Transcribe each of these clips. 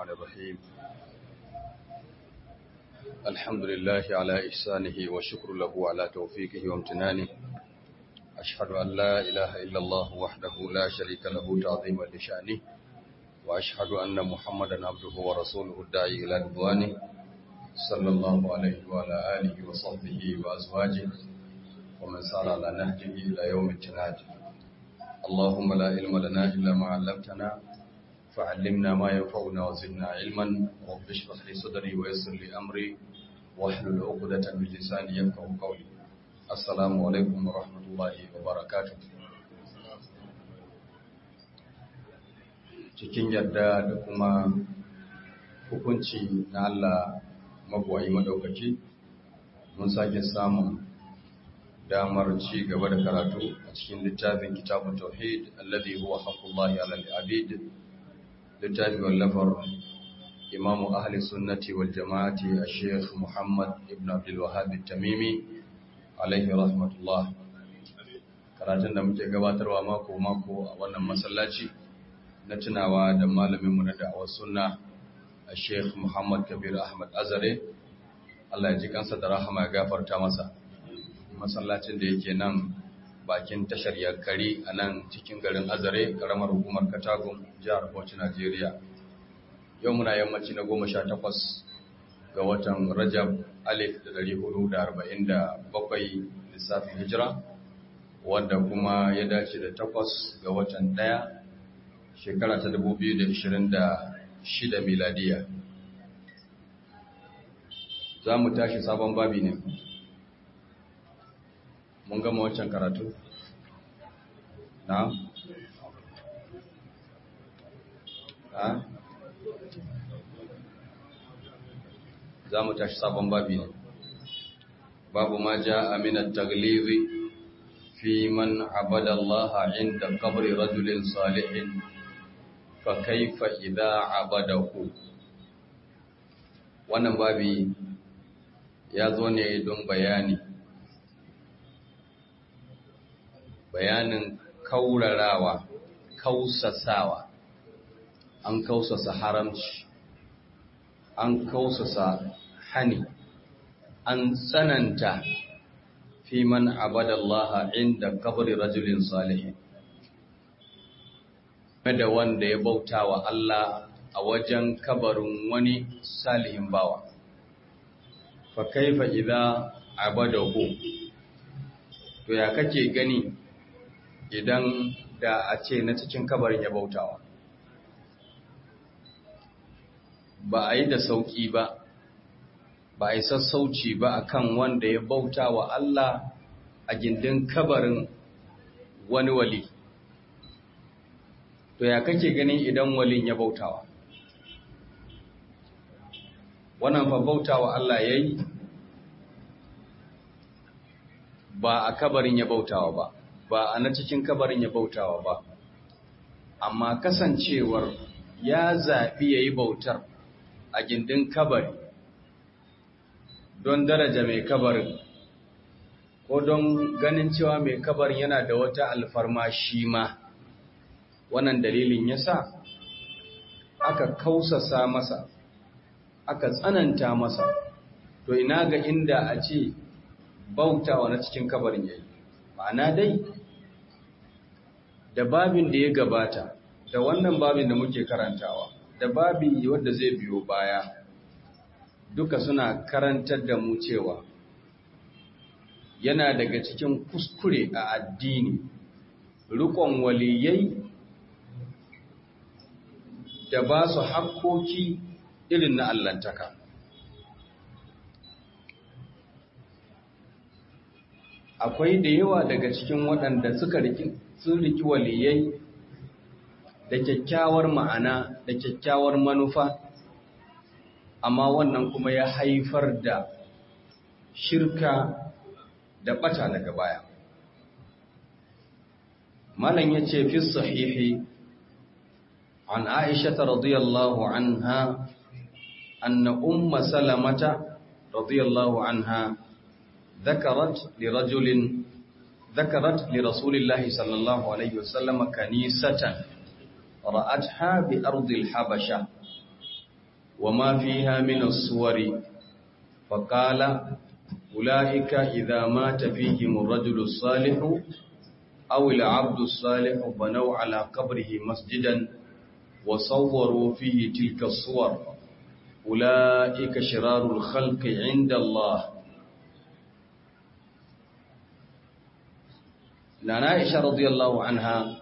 الرحمن الرحيم الحمد لله على إحسانه وشكر له على توفيقه وامتنانه أشهد أن لا إله إلا الله وحده لا شريك له تعظيما لشأنه وأشهد أن محمدا عبده ورسوله الداعي إلى رضوانه صلى الله عليه وعلى آله وصحبه وأزواجه ومن سار على نهجه إلى يوم التناد اللهم لا علم لنا إلا ما علمتنا فعلمنا ما ينفعنا وزدنا علما رب اشرح لي صدري ويسر لي أمري واحلل عقدة من لساني يفقهوا قولي السلام عليكم ورحمة الله وبركاته cikin yarda da kuma hukunci na Allah magwayi madaukaki mun sake samun damar ci gaba da karatu a cikin littafin kitabun tauhid alladhi huwa haqqullahi 'ala al-'abid littafi wallafar imamu ahli sunnati wal jama'ati ash-shaykh Muhammad ibn Abdul Wahhab at-Tamimi alaihi rahmatullah karatun da muke gabatarwa mako mako a wannan masallaci na tunawa da malaminmu na da'awar sunna ash-shaykh Muhammad Kabir Ahmad Azare Allah ya ji kansa da rahama ya gafarta masa masallacin da yake nan bakin tashar yankari a nan cikin garin azare karamar hukumar katagun jihar bauchi najeriya yau muna yammaci na goma sha takwas ga watan rajab alif da dari hudu da arba'in da bakwai lissafin hijira wanda kuma ya dace da takwas ga watan ɗaya shekara ta dubu biyu da ishirin da shida miladiya za mu tashi sabon babi ne mun gama wancan karatu na ha za mu tashi sabon babi ne babu ma ja aminat taglizi fi man abada Allah inda qabri rajulin salihin fa kaifa idza abadahu wannan babi ya zo ne don bayani bayanin kaurarawa kausasawa an kausasa haramci an kausasa hani an tsananta fi man abadallaha inda kabari rajulin salihin da wanda ya bauta wa Allah a wajen kabarin wani salihin bawa fa kaifa idza abadahu to ya kake gani idan da a ce na cikin kabarin ya bautawa ba a yi da sauƙi ba ba a yi sassauci ba akan wanda ya bauta wa Allah a gindin kabarin wani wali to ya kake ganin idan walin ya bautawa wannan fa bautawa Allah ya yi ba a kabarin ya bautawa ba ba a na cikin kabarin ya bautawa ba amma kasancewar ya zaɓi ya yi bautar a gindin kabari don daraja mai kabarin ko don ganin cewa mai kabarin yana da wata alfarma shi ma wannan dalilin ya sa aka kausasa masa aka tsananta masa to ina ga inda a ce bautawa na cikin kabarin yayi ma'ana dai da babin da ya gabata da wannan babin da muke karantawa da babi wanda zai biyo baya duka suna karantar da mu cewa yana daga cikin kuskure a addini rikon waliyai da ba su hakkoki irin na allantaka akwai da yawa daga cikin waɗanda suka sun riki waliyai da kyakkyawar ma'ana da kyakkyawar manufa amma wannan kuma ya haifar da shirka da ɓata daga baya malam ya ce fi sahihi an aisha radiyallahu anha anna umma salamata radiyallahu anha ذكرت لرجل ذكرت لرسول الله صلى الله عليه وسلم كنيسة رأتها بأرض الحبشة وما فيها من الصور فقال أولئك إذا مات فيهم الرجل الصالح أو العبد الصالح بنوا على قبره مسجدا وصوروا فيه تلك الصور أولئك شرار الخلق عند الله Nana Aisha radiyallahu anha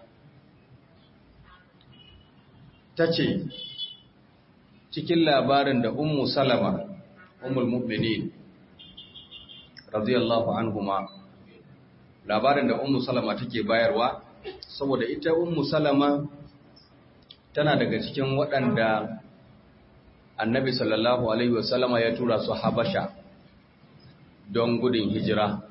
tace cikin labarin da Ummu Salama Ummul Mu'minin radiyallahu anhuma labarin da Ummu Salama take bayarwa saboda ita Ummu Salama tana daga cikin waɗanda Annabi sallallahu alaihi wasallama ya tura su Habasha don gudun hijira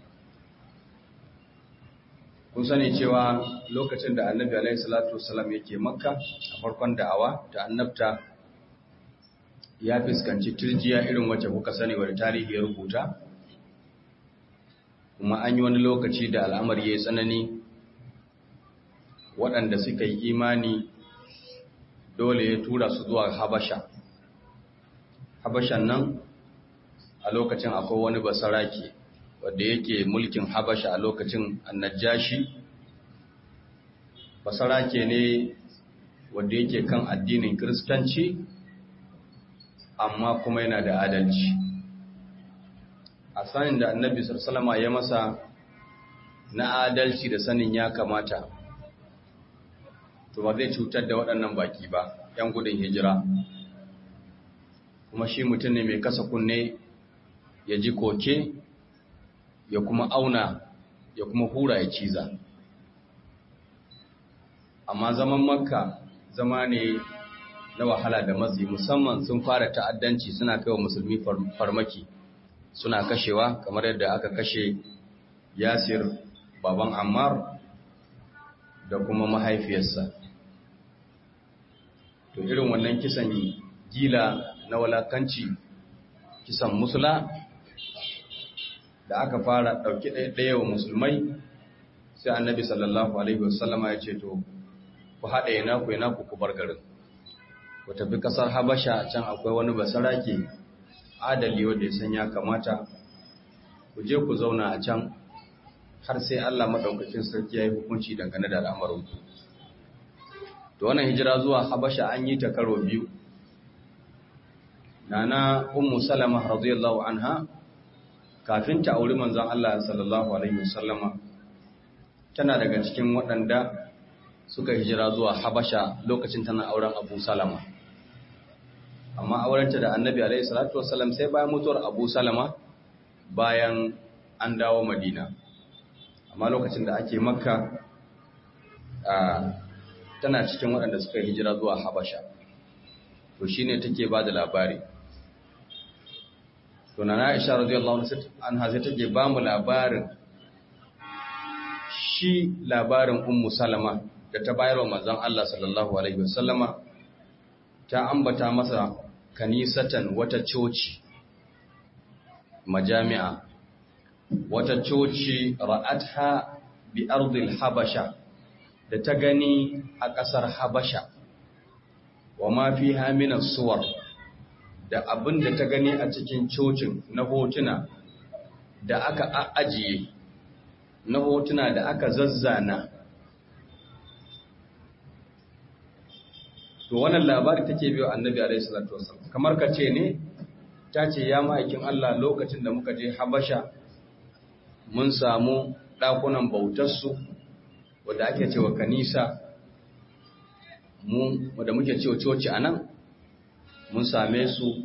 kun sani cewa lokacin da annabi alaihi salatu wasallam yake makka a farkon da'awa ta annabta ya fuskanci turjiya irin wacce kuka sani wadda tarihi ya rubuta kuma an yi wani lokaci da al'amari ya yi tsanani waɗanda suka yi imani dole ya tura su zuwa habasha habashan nan a lokacin akwai wani basaraki wadda yake mulkin habasha a lokacin annajashi basarake ne wadda yake kan addinin kiristanci amma kuma yana da adalci a sanin da annabi sallama ya masa na adalci da sanin ya kamata to ba zai cutar da waɗannan baki ba ‘yan gudun hijira kuma shi mutum ne mai kasa kunne ya ji koke ya kuma auna ya kuma hura ya ciza amma zaman makka zama ne na wahala da matsi musamman sun fara ta'addanci suna kai wa musulmi farmaki suna kashewa kamar yadda aka kashe yasir baban ammar da kuma mahaifiyarsa to irin wannan kisan gila na walakanci kisan musula da aka fara ɗauki ɗaya wa musulmai sai annabi sallallahu alaihi wasallama ya ce to ku haɗa yana ku yana ku kubar garin ku tafi ƙasar habasha can akwai wani basarake adali wanda ya san ya kamata ku je ku zauna a can har sai Allah maɗaukakin sarki ya yi hukunci dangane da al'amarin ku to wannan hijira zuwa habasha an yi ta karo biyu nana ummu salama radiyallahu anha kafin ta auri manzon Allah sallallahu alaihi wasallama tana daga cikin waɗanda suka hijira zuwa Habasha lokacin tana auren Abu Salama amma aurenta da Annabi alaihi salatu wasallam sai bayan mutuwar Abu Salama bayan an dawo Madina amma lokacin da ake Makka tana cikin waɗanda suka hijira zuwa Habasha to shine take ba da labari to na Aisha radiyallahu anha sai take ba mu labarin shi labarin Ummu Salama da ta bayarwa manzon Allah sallallahu alaihi wasallama ta ambata masa kanisatan wata coci majami'a wata coci ra'atha bi ardil habasha da ta gani a ƙasar habasha wa ma fiha min suwar da abin da ta gani a cikin cocin na hotuna da aka ajiye na hotuna da aka zazzana to wannan labari take biyo annabi alaihi salatu wasallam kamar ka ce ne ta ce ya ma'aikin Allah lokacin da muka je Habasha mun samu ɗakunan bautarsu wadda ake cewa kanisa mu wadda muke cewa coci a nan mun same su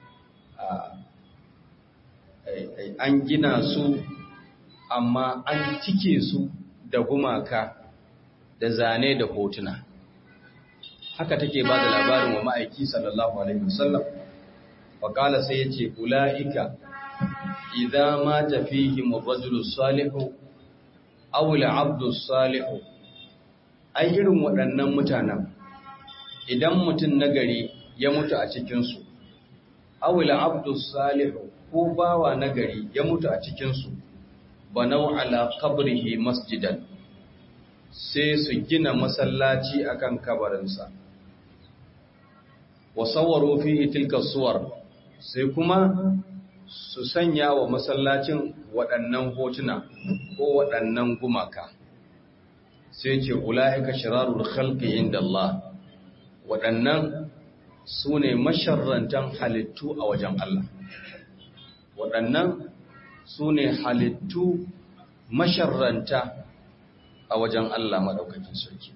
an gina su amma an cike su da gumaka da zane da hotuna haka take ba da labarin wa ma'aiki sallallahu alaihi wasallam faƙala sai ya ce ula'ika idan ma tafihi mabajulu salihu awula abdu salihu ai irin waɗannan mutanen idan mutum nagari ya mutu a cikinsu awula abdu salihu ko bawa nagari ya mutu a cikinsu banau ala qabrihi masjidan sai su gina masallaci akan kabarinsa wa sawwaru fihi tilka suwar sai kuma su sanya wa masallacin waɗannan hotuna ko waɗannan gumaka sai ce ula'ika shirarul khalqi inda Allah waɗannan su ne masharrantan halittu a wajen Allah waɗannan su ne halittu masharranta a wajen Allah maɗaukakin sarki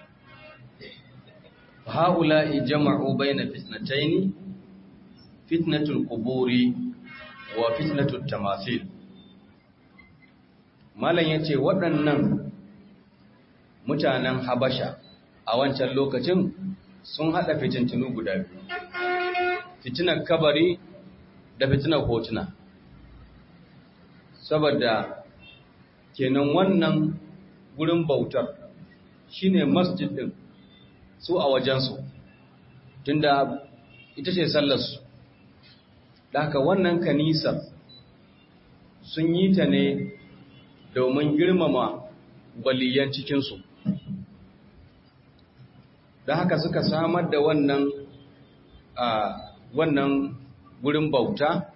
ha'ula'i jama'u bayna fitnataini fitnatul quburi wa fitnatul tamathil malam yace waɗannan mutanen habasha a wancan lokacin sun hada fitintunu guda biyu fitinar kabari da fitinar hotuna saboda kenan wannan gurin bautar shine masjid din su a wajensu tunda ita ce sallarsu da haka wannan kanisar sun yi ta ne domin girmama waliyan cikinsu da haka suka samar da wannan a wannan gurin bauta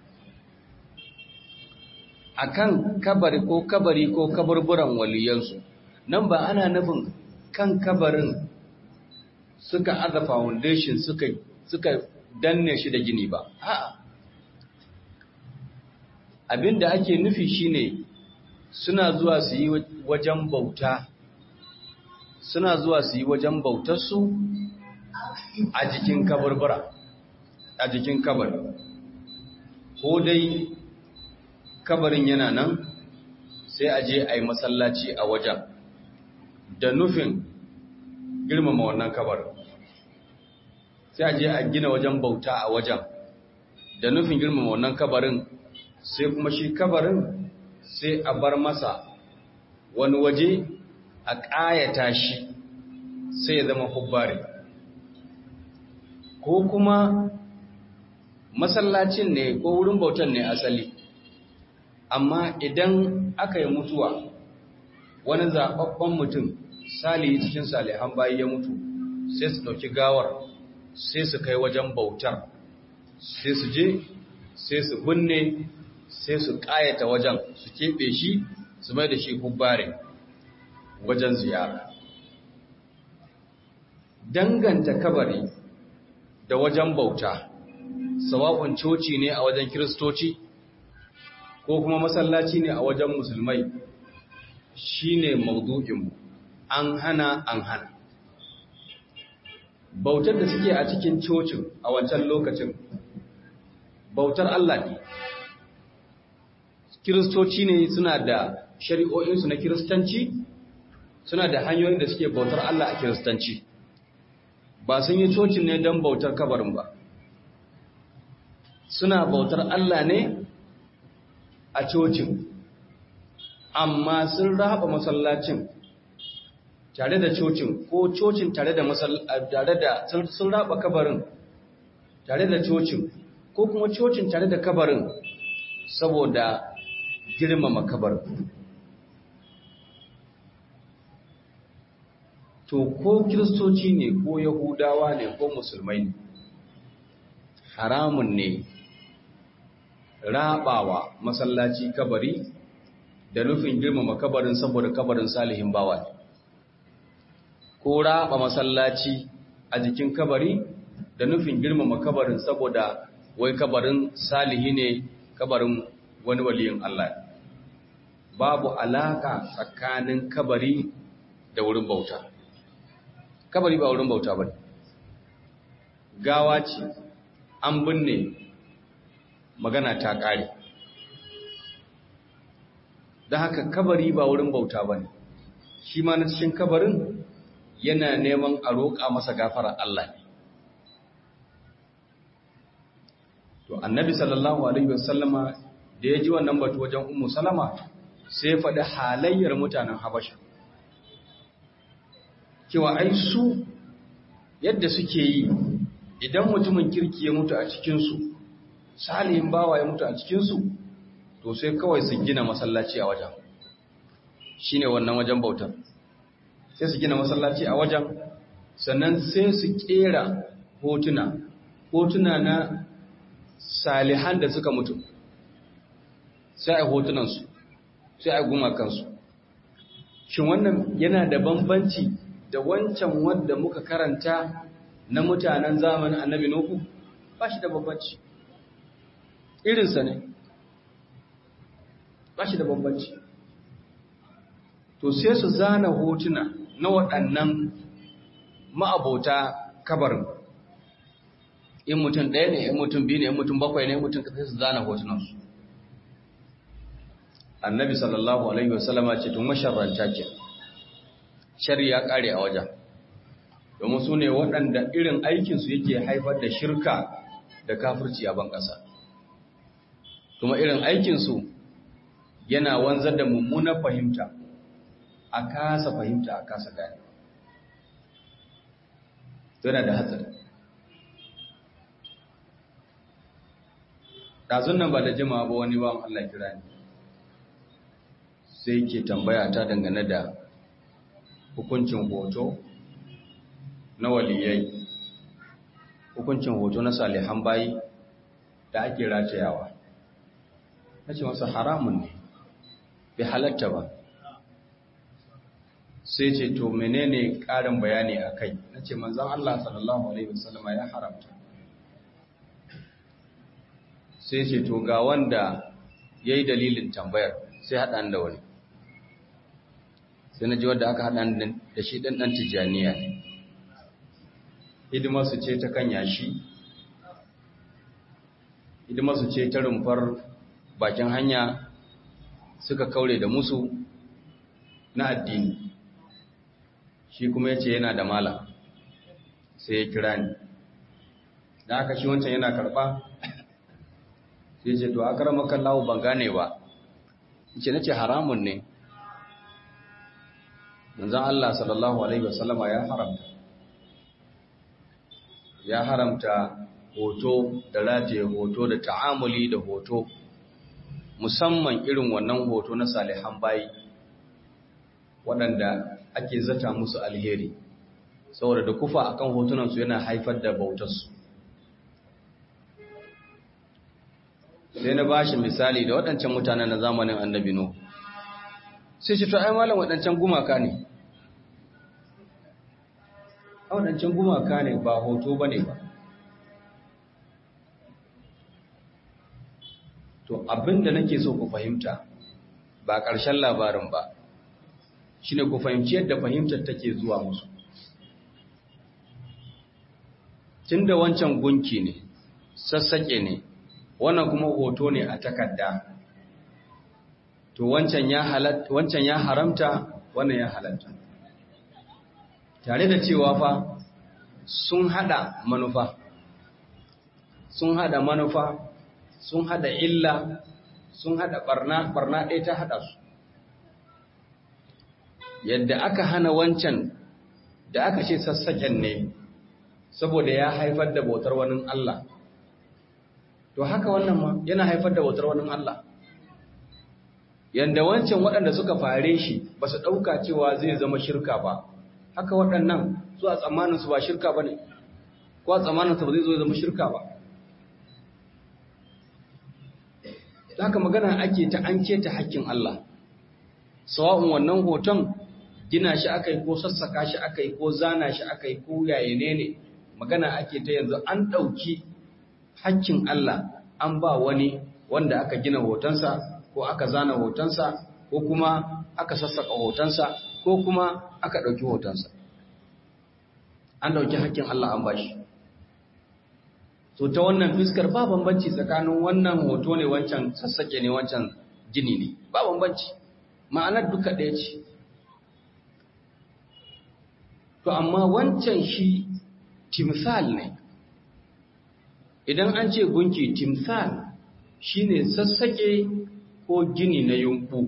akan kabari ko kabari ko kaburburan waliyansu nan ba ana nufin kan kabarin suka aza foundation suka suka danne shi da gini ba a'a abinda ake nufi shine suna zuwa su yi wajen bauta suna zuwa su yi wajen bautarsu a jikin kaburbura a jikin kabari ko dai kabarin yana nan sai a je a yi masallaci a wajen da nufin girmama wannan kabarin sai a je a gina wajen bauta a wajen da nufin girmama wannan kabarin sai kuma shi kabarin sai a bar masa wani waje a ƙayata shi sai ya zama hubbari ko kuma masallacin ne ko wurin bautan ne asali amma idan aka yi mutuwa wani zaɓaɓɓen mutum salihi cikin salihan bayi ya mutu sai su ɗauki gawar sai su kai wajen bautar sai su je sai su binne sai su ƙayata wajen su keɓe shi su mai da shi hubbare wajen ziyara danganta kabari da wajen bauta sawa'un coci ne a wajen kiristoci ko kuma masallaci ne a wajen musulmai shine maudu'inmu an hana an hana bautar da suke a cikin cocin a wancan lokacin bautar Allah ne kiristoci ne suna da shari'o'insu na kiristanci suna da hanyoyin da suke bautar Allah a kiristanci ba sun yi cocin ne don bautar kabarin ba suna bautar Allah ne a cocin amma sun raba masallacin tare da cocin ko cocin tare da tare da sun raba kabarin tare da cocin ko kuma cocin tare da kabarin saboda girmama kabarin to ko kiristoci ne ko yahudawa ne ko musulmai ne haramun ne rabawa masallaci kabari da nufin girmama kabarin saboda kabarin salihin bawa ne ko raba masallaci a jikin kabari da nufin girmama kabarin saboda wai kabarin salihi ne kabarin wani waliyin Allah babu alaka tsakanin kabari da wurin bauta kabari ba wurin bauta ba gawa ce an binne magana ta ƙare da haka kabari ba wurin bauta ba ne shi ma na cikin kabarin yana neman a roƙa masa gafarar Allah ne to annabi sallallahu alaihi wasallama da ya ji wannan batu wajen ummu salama sai ya faɗi halayyar mutanen habasha cewa ai su yadda suke yi idan mutumin kirki ya mutu a cikinsu salihin bawa ya mutu a cikinsu to sai kawai su gina masallaci a wajen shi ne wannan wajen bautar sai su gina masallaci a wajen sannan sai su kera hotuna hotuna na salihan da suka mutu sai a hotunansu sai a gumakansu shin wannan yana da bambanci da wancan wanda muka karanta na mutanen zamanin annabi nuhu ba shi da bambanci irinsa ne ba shi da bambanci to sai su zana hotuna na waɗannan ma'abota kabarin in mutum ɗaya ne in mutum biyu ne in mutum bakwai ne in mutum sai su zana hotunansu annabi sallallahu alaihi wasallama ce tun masharranta ke shari ya ƙare a wajen domin su ne waɗanda irin aikinsu yake haifar da shirka da kafirci a ban ƙasa kuma irin aikinsu yana wanzar da mummunar fahimta a kasa fahimta a kasa gane yana da hatsari ɗazun nan ba da jima ba wani ba Allah kira ne sai ke tambaya ta dangane da hukuncin hoto na waliyai hukuncin hoto na salihan bayi da ake ratayawa na ce masa haramun ne bai halatta ba sai ce to menene ƙarin bayani a kai na ce manzan Allah sallallahu Alaihi wasallama ya haramta sai ce to ga wanda ya yi dalilin tambayar sai haɗa da wani sai na ji wadda aka haɗa da shi ɗan ɗan tijjaniya ne hidimarsu ce ta kan yashi hidimarsu ce ta rumfar bakin hanya suka kaure da musu na addini shi kuma ya ce yana da mala sai ya kira ni da aka shi wancan yana karɓa sai ce to a karamakan lawo ban gane ba ce na ce haramun ne manzan Allah sallallahu Alaihi wasallama ya haramta ya haramta hoto da rataye hoto da ta'amuli da hoto musamman irin wannan hoto na salihan bayi waɗanda ake zata musu alheri saboda da kufa akan hotunansu yana haifar da bautarsu sai na bashi misali da waɗancan mutanen na zamanin annabi no sai ce to ai malam waɗancan gumaka ne a waɗancan gumaka ne ba hoto ba ne ba to abinda nake so ku fahimta ba ƙarshen labarin ba shi ne ku fahimci yadda fahimtar take zuwa musu tun da wancan gunki ne sassaƙe ne wannan kuma hoto ne a takarda to wancan ya wancan ya haramta wannan ya halatta tare da cewa fa sun hada manufa sun hada manufa sun hada illa sun hada barna barna ɗaya ta hada su yadda aka hana wancan da aka ce sassaƙen ne saboda ya haifar da bautar wani Allah to haka wannan ma yana haifar da bautar wani Allah yanda wancan waɗanda suka fare shi ba su ɗauka cewa zai zama shirka ba haka waɗannan su a tsammaninsu ba shirka ba ne ko a tsammaninsu ba zai zo zama shirka ba haka magana ake ta an keta hakkin Allah sawa'un wannan hoton gina shi aka yi ko sassaka shi aka yi ko zana shi aka yi ko yayene ne magana ake ta yanzu an ɗauki hakkin Allah an ba wani wanda aka gina hotonsa ko aka zana hotonsa ko kuma aka sassaka hotonsa ko kuma aka ɗauki hotonsa an ɗauki hakkin Allah an ba shi so ta wannan fiskar ba bambanci tsakanin wannan hoto ne wancan sassake ne wancan gini ne ba bambanci ma'anar duka ɗaya ce to amma wancan shi timsal ne idan an ce gunki timsal shine sassake ko gini na yunku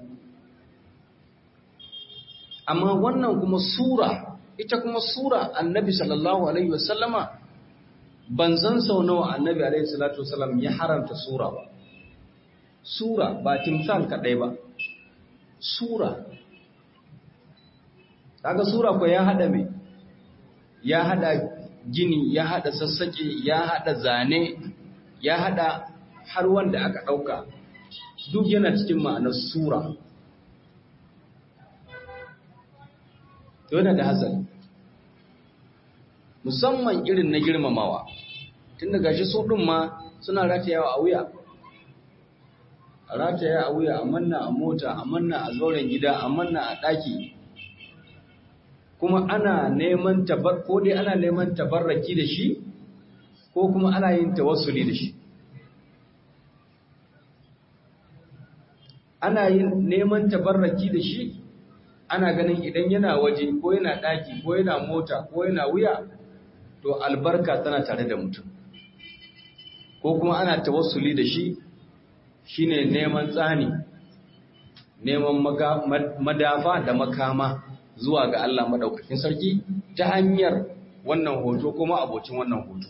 amma wannan kuma sura ita kuma sura annabi sallallahu alaihi wasallama ban san sau nawa annabi alaihi salatu wasallam ya haramta sura ba sura ba timsal kadai ba sura kaga sura ko ya hada me ya hada gini ya hada sassaƙe ya hada zane ya hada har wanda aka ɗauka duk yana cikin ma'anar sura to yana da hatsari musamman irin na girmamawa tun da gashi su ɗin ma suna ratayawa a wuya a rataya a wuya a manna a mota a manna a zauren gida a manna a ɗaki kuma ana neman tabar ko dai ana neman tabarraki da shi ko kuma ana yin tawassuli da shi ana yin neman tabarraki da shi ana ganin idan yana waje ko yana ɗaki ko yana mota ko yana wuya to albarka tana tare da mutum ko kuma ana tawassuli da shi shine neman tsani neman madafa da makama zuwa ga Allah madaukakin sarki ta hanyar wannan hoto kuma abocin wannan hoto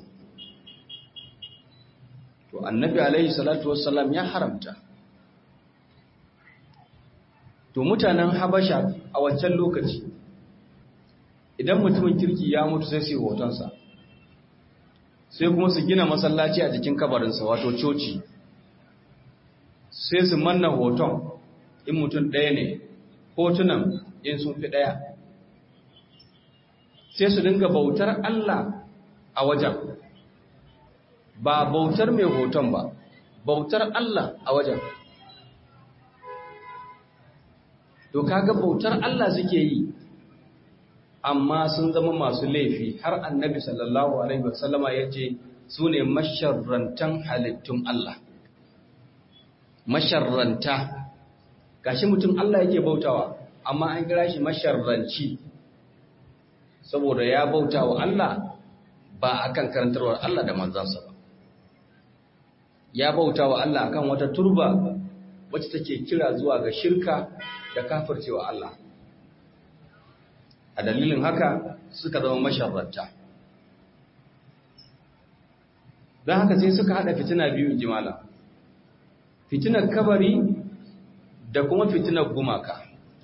to annabi alaihi salatu wassalam ya haramta to mutanen habasha a wancan lokaci idan mutumin kirki ya mutu sai su hotonsa sai kuma su gina masallaci a jikin kabarinsa wato coci sai su manna hoton in mutum ɗaya ne hotunan in sun fi ɗaya sai su dinga bautar Allah a wajen ba bautar mai hoton ba bautar Allah a wajen to kaga bautar Allah suke yi amma sun zama masu laifi har annabi sallallahu alaihi wasallama ya ce su ne masharrantan halittun Allah masharranta gashi mutum Allah yake bautawa amma an kira shi masharranci saboda ya bautawa Allah ba akan karantarwar Allah da manzansa ba ya bautawa Allah akan wata turba wacce take kira zuwa ga shirka da kafircewa Allah a dalilin haka suka zama masharranta don haka sai suka hada fitina biyu jimala fitinar kabari da kuma fitinar gumaka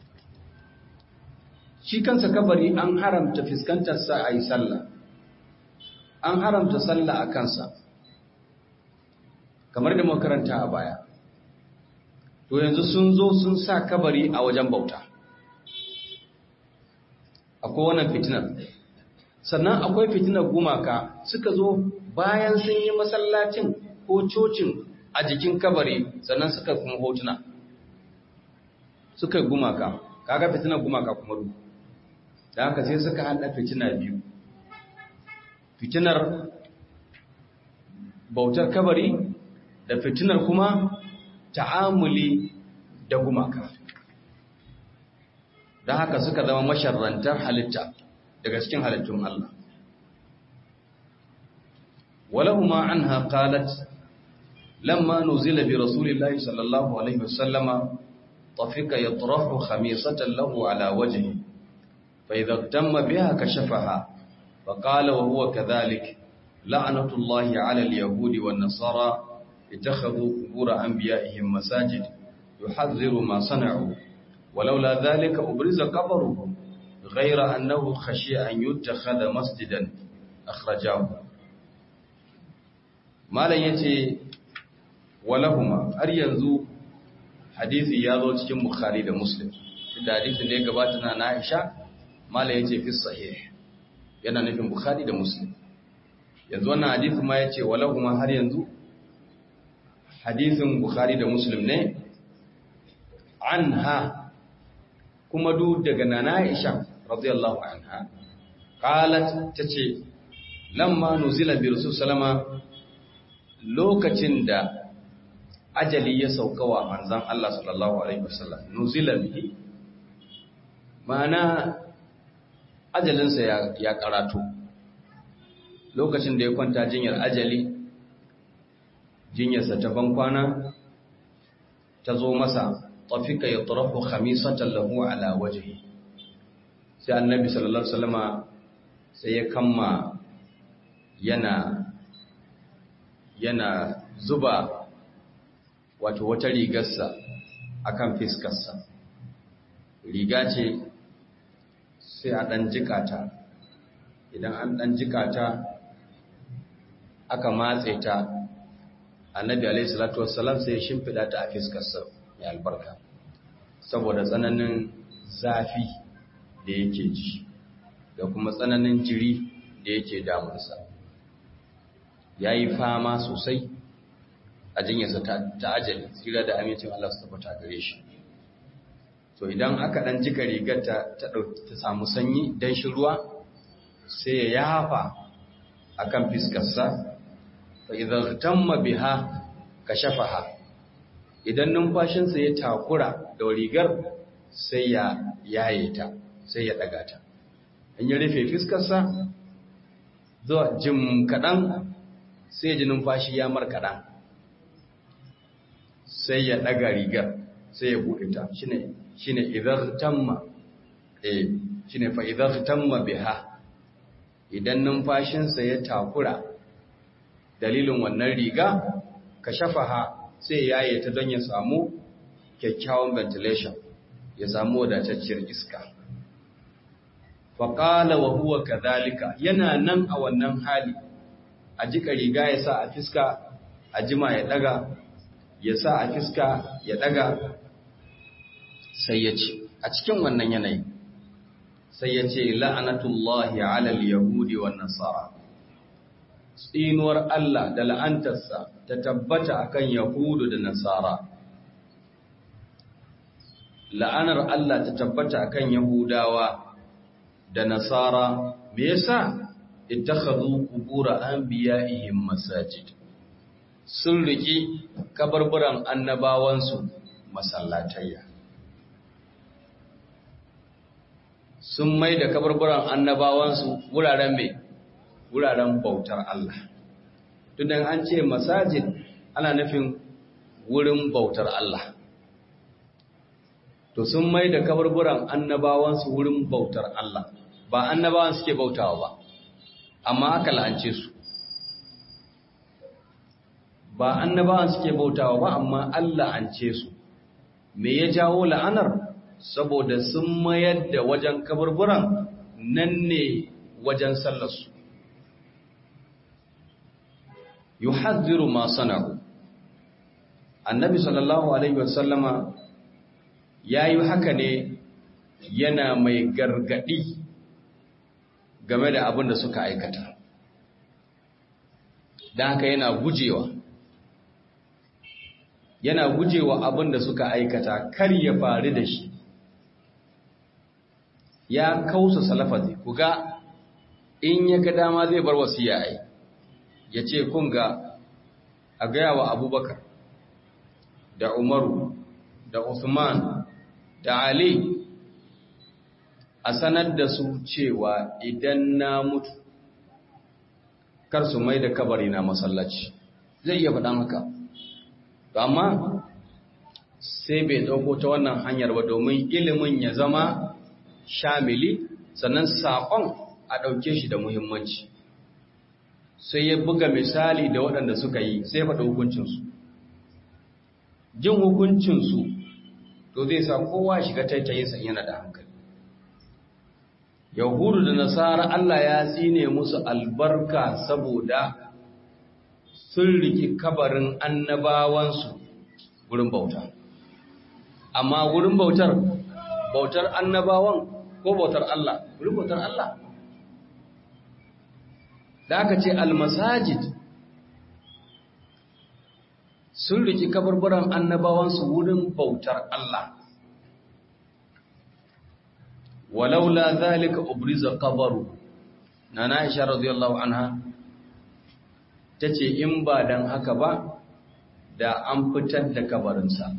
shi kansa kabari an haramta fuskantarsa a yi sallah an haramta sallah a kansa kamar da makaranta a baya to yanzu sun zo sun sa kabari a wajen bauta akwai wannan fitinar sannan akwai fitinar gumaka suka zo bayan sun yi masallacin ko cocin a jikin kabari sannan suka kuma hotuna suka yi gumaka kaga fitinar gumaka kuma ru da haka sai suka hada fitina biyu fitinar bautar kabari da fitinar kuma ta'amuli da gumaka da haka suka zama masharrantar halitta daga cikin halittun Allah ولهما عنها قالت لما نزل برسول الله صلى الله عليه وسلم طفق يطرح خميصة له على وجهه فإذا اغتم بها كشفها فقال وهو كذلك لعنة الله على اليهود والنصارى اتخذوا قبور أنبيائهم مساجد يحذر ما صنعوا ولولا ذلك أبرز قبرهم غير أنه خشي أن يتخذ مسجدا أخرجاه malam ya ce walahuma har yanzu hadithi ya zo cikin bukhari da muslim da hadithin da ya gabata na na'isha malam ya ce fi sahih yana nufin bukhari da muslim yanzu wannan hadithin ma ya ce walahuma har yanzu hadithin bukhari da muslim ne anha kuma duk daga na'isha radiyallahu anha qalat tace lamma nuzila bi rasul sallama lokacin da ajali ya sauka wa manzan Allah sallallahu Alaihi wasallam nuzila bihi ma'ana ajalinsa ya, ya karatu lokacin da ya kwanta jinyar ajali jinyarsa ta bankwana ta zo masa tafika ya tarafu khamisatan lahu ala wajhi sai annabi sallallahu alaihi wasallama sai ya kamma yana yana zuba wato wata rigarsa akan fiskarsa riga ce sai a ɗan jikata idan an ɗan jika ta aka matse ta annabi alaihi salatu wassalam sai ya shimfiɗa ta a fiskarsa mai albarka saboda tsananin zafi da yake ji da kuma tsananin jiri da yake damunsa ya yi fama sosai a jinyarsa ta ajali tsira da amincin Allah su tabbata gare shi to idan aka ɗan jika rigar ta samu sanyi don shi ruwa sai ya yafa a kan fiskarsa fa idan tamma biha ka shafaha idan numfashinsa ya takura da rigar sai ya yaye ta sai ya ɗaga ta in ya rufe fiskarsa zuwa jim kaɗan sai ji numfashi ya mar kaɗan sai ya ɗaga rigar sai ya buɗe ta shine shine idan tamma eh shine fa idan tamma biha idan numfashinsa ya takura dalilin wannan riga ka shafaha sai yaye ta don ya samu kyakkyawan ventilation ya samu wadatacciyar iska faƙala wa huwa kadhalika yana nan a wannan hali a jika riga ya sa a fiska a jima ya daga ya sa a fiska ya daga sai ya ce a cikin wannan yanayi sai ya ce la'anatullahi alal yahudi wa nasara tsinuwar Allah da la'antarsa ta tabbata akan yahudu da nasara la'anar Allah ta tabbata akan yahudawa da nasara me yasa ittakhadhu qubur anbiya'ihim masajid sun riki kabarburan annabawansu masallatayya sun mai da kabarburan annabawansu wuraren mai wuraren bautar Allah tunan an ce masajid ana nufin wurin bautar Allah to sun mai da kabarburan annabawansu wurin bautar Allah ba annabawan suke bautawa ba amma aka la'ance su ba annabawan suke bautawa ba amma Allah an ce su me ya jawo la'anar saboda sun mayar da wajen kaburburan nan ne wajen sallarsu yuhadhiru ma sana'u annabi sallallahu alaihi wasallama yayi haka ne yana mai gargadi game da abin da suka aikata don haka yana gujewa yana gujewa abin da suka aikata kar ya faru da shi ya kausa salafazi ku ga in ya ga dama zai bar wasiya ai ya ce kun ga a gaya wa abubakar da umaru da usman da ali a sanar da su cewa idan na mutu kar su mai da kabari na masallaci zai iya faɗan haka amma sai bai ɗauko ta wannan hanyar ba domin ilimin ya zama shamili sannan saƙon a ɗauke shi da muhimmanci sai ya buga misali da waɗanda suka yi sai faɗa hukuncinsu jin hukuncinsu to zai sa kowa shiga taitayinsa yana da hankali yahudu da nasara Allah ya tsine musu albarka saboda sun riki kabarin annabawansu wurin bauta amma wurin bautar bautar annabawan ko bautar Allah wurin bautar Allah da aka ce almasajid sun riki kabarburan annabawansu wurin bautar Allah walaula zalika ubriza qabaru nana Aisha radiyallahu anha tace in ba dan haka ba da an fitar da kabarinsa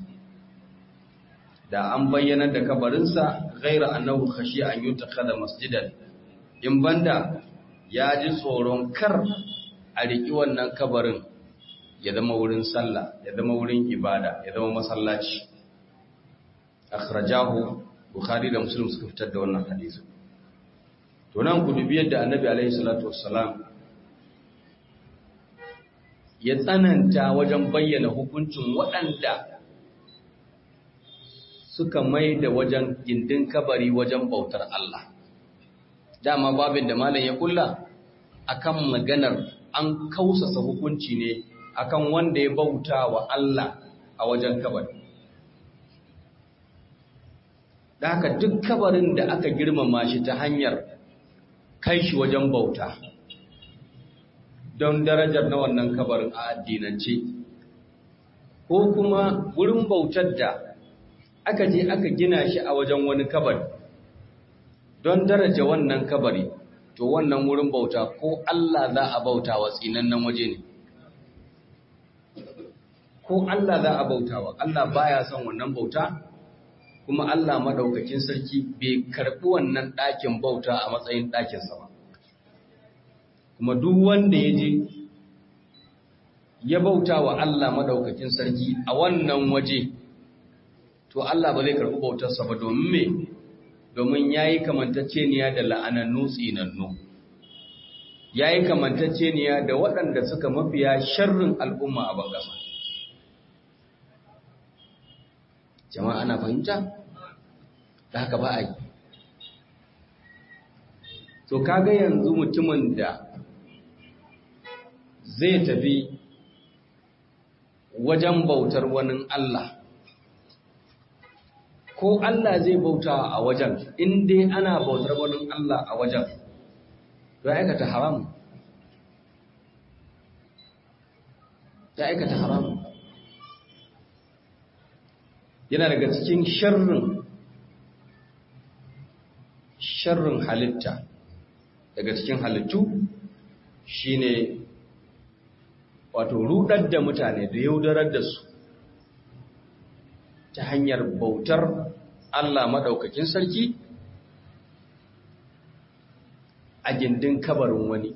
da an bayyana da kabarinsa ghaira annahu khashi an yutakhadha masjidan in banda ya ji tsoron kar a riki wannan kabarin ya zama wurin sallah ya zama wurin ibada ya zama masallaci akhrajahu bukhari da muslim suka fitar da wannan hadisi to nan ku dubi yadda annabi alaihi salatu wassalam ya tsananta wajen bayyana hukuncin waɗanda suka mai da wajen gindin kabari wajen bautar Allah dama babin da malam ya kulla akan maganar an kausasa hukunci ne akan wanda ya bauta wa Allah a wajen kabari da haka duk kabarin da aka girmama shi ta hanyar kai shi wajen bauta don darajar na wannan kabarin a addinance ko kuma wurin bautar da aka je aka gina shi a wajen wani kabari don daraja wannan kabari to wannan wurin bauta ko Allah za a bauta wa tsinannen waje ne ko Allah za a bauta wa Allah baya son wannan bauta kuma Allah madaukakin sarki bai karɓi wannan ɗakin bauta a matsayin ɗakinsa ba kuma duk wanda ya je ya bauta wa Allah madaukakin sarki a wannan waje to Allah ba zai karɓi bautarsa ba domin me domin ya yi kamantacceniya da la'anannu tsinannu ya yi kamantacceniya da waɗanda suka mafiya sharrin al'umma a bangasa jama'a ana fahimta da haka ba a yi to kaga yanzu mutumin da zai tafi wajen bautar wani Allah ko Allah zai bauta a wajen in dai ana bautar wani Allah a wajen ya aikata haram ya aikata haram yana daga cikin sharrin sharrin halitta daga cikin halittu shine wato rudar da mutane da yaudarar da su ta hanyar bautar Allah maɗaukakin sarki a gindin kabarin wani.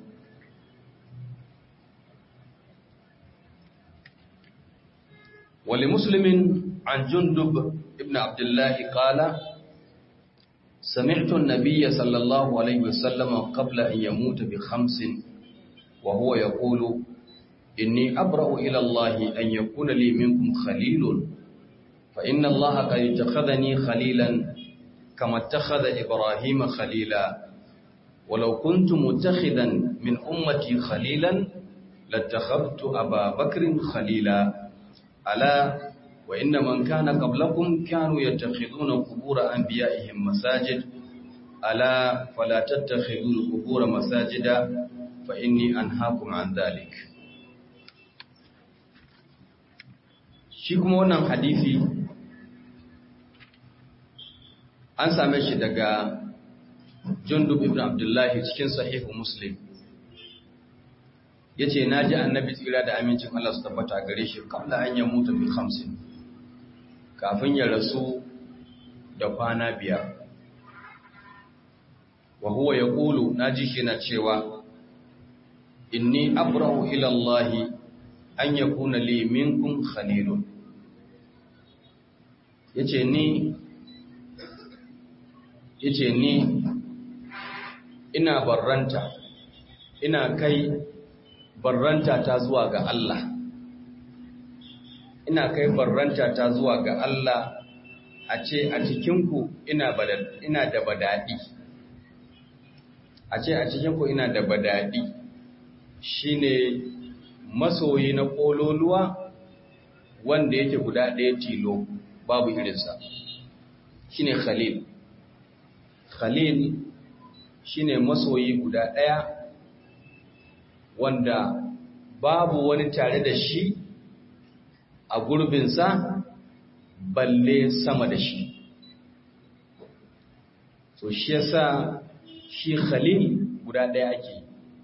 Wali Musulmin an jundub ibn Abdullahi ƙala, Sami'tun Nabiya sallallahu Alaihi wasallama qabla in ya mutu bi hamsin, wa huwa ya ƙulu, Inni abra'u ilallahi an yakuna li minkum khalilun فإن الله قد اتخذني خليلا كما اتخذ إبراهيم خليلا ولو كنت متخذا من أمتي خليلا لاتخذت أبا بكر خليلا ألا وإن من كان قبلكم كانوا يتخذون قبور أنبيائهم مساجد ألا فلا تتخذوا القبور مساجدا فإني أنهاكم عن ذلك shi kuma wannan hadisi an same shi daga jundub ibn abdullahi cikin sahihu muslim ya ce na ji annabi tsira da amincin Allah su tabbata gare shi kamla an ya mutu bi hamsin kafin ya rasu da kwana biyar wa huwa ya ƙulu na ji shi na cewa inni abrahu ilallahi an ya kuna li minkum khalilun ya ce ni yace ni ina barranta ina kai barranta ta zuwa ga Allah ina kai barranta ta zuwa ga Allah a ce a cikinku ina ina da badadi a ce a cikinku ina da badadi shine masoyi na kololuwa wanda yake guda ɗaya tilo babu irinsa shine khalil Khalil shine masoyi guda ɗaya wanda babu wani tare da shi a gurbinsa balle sama da shi. So shi yasa shi Khalil guda ɗaya ake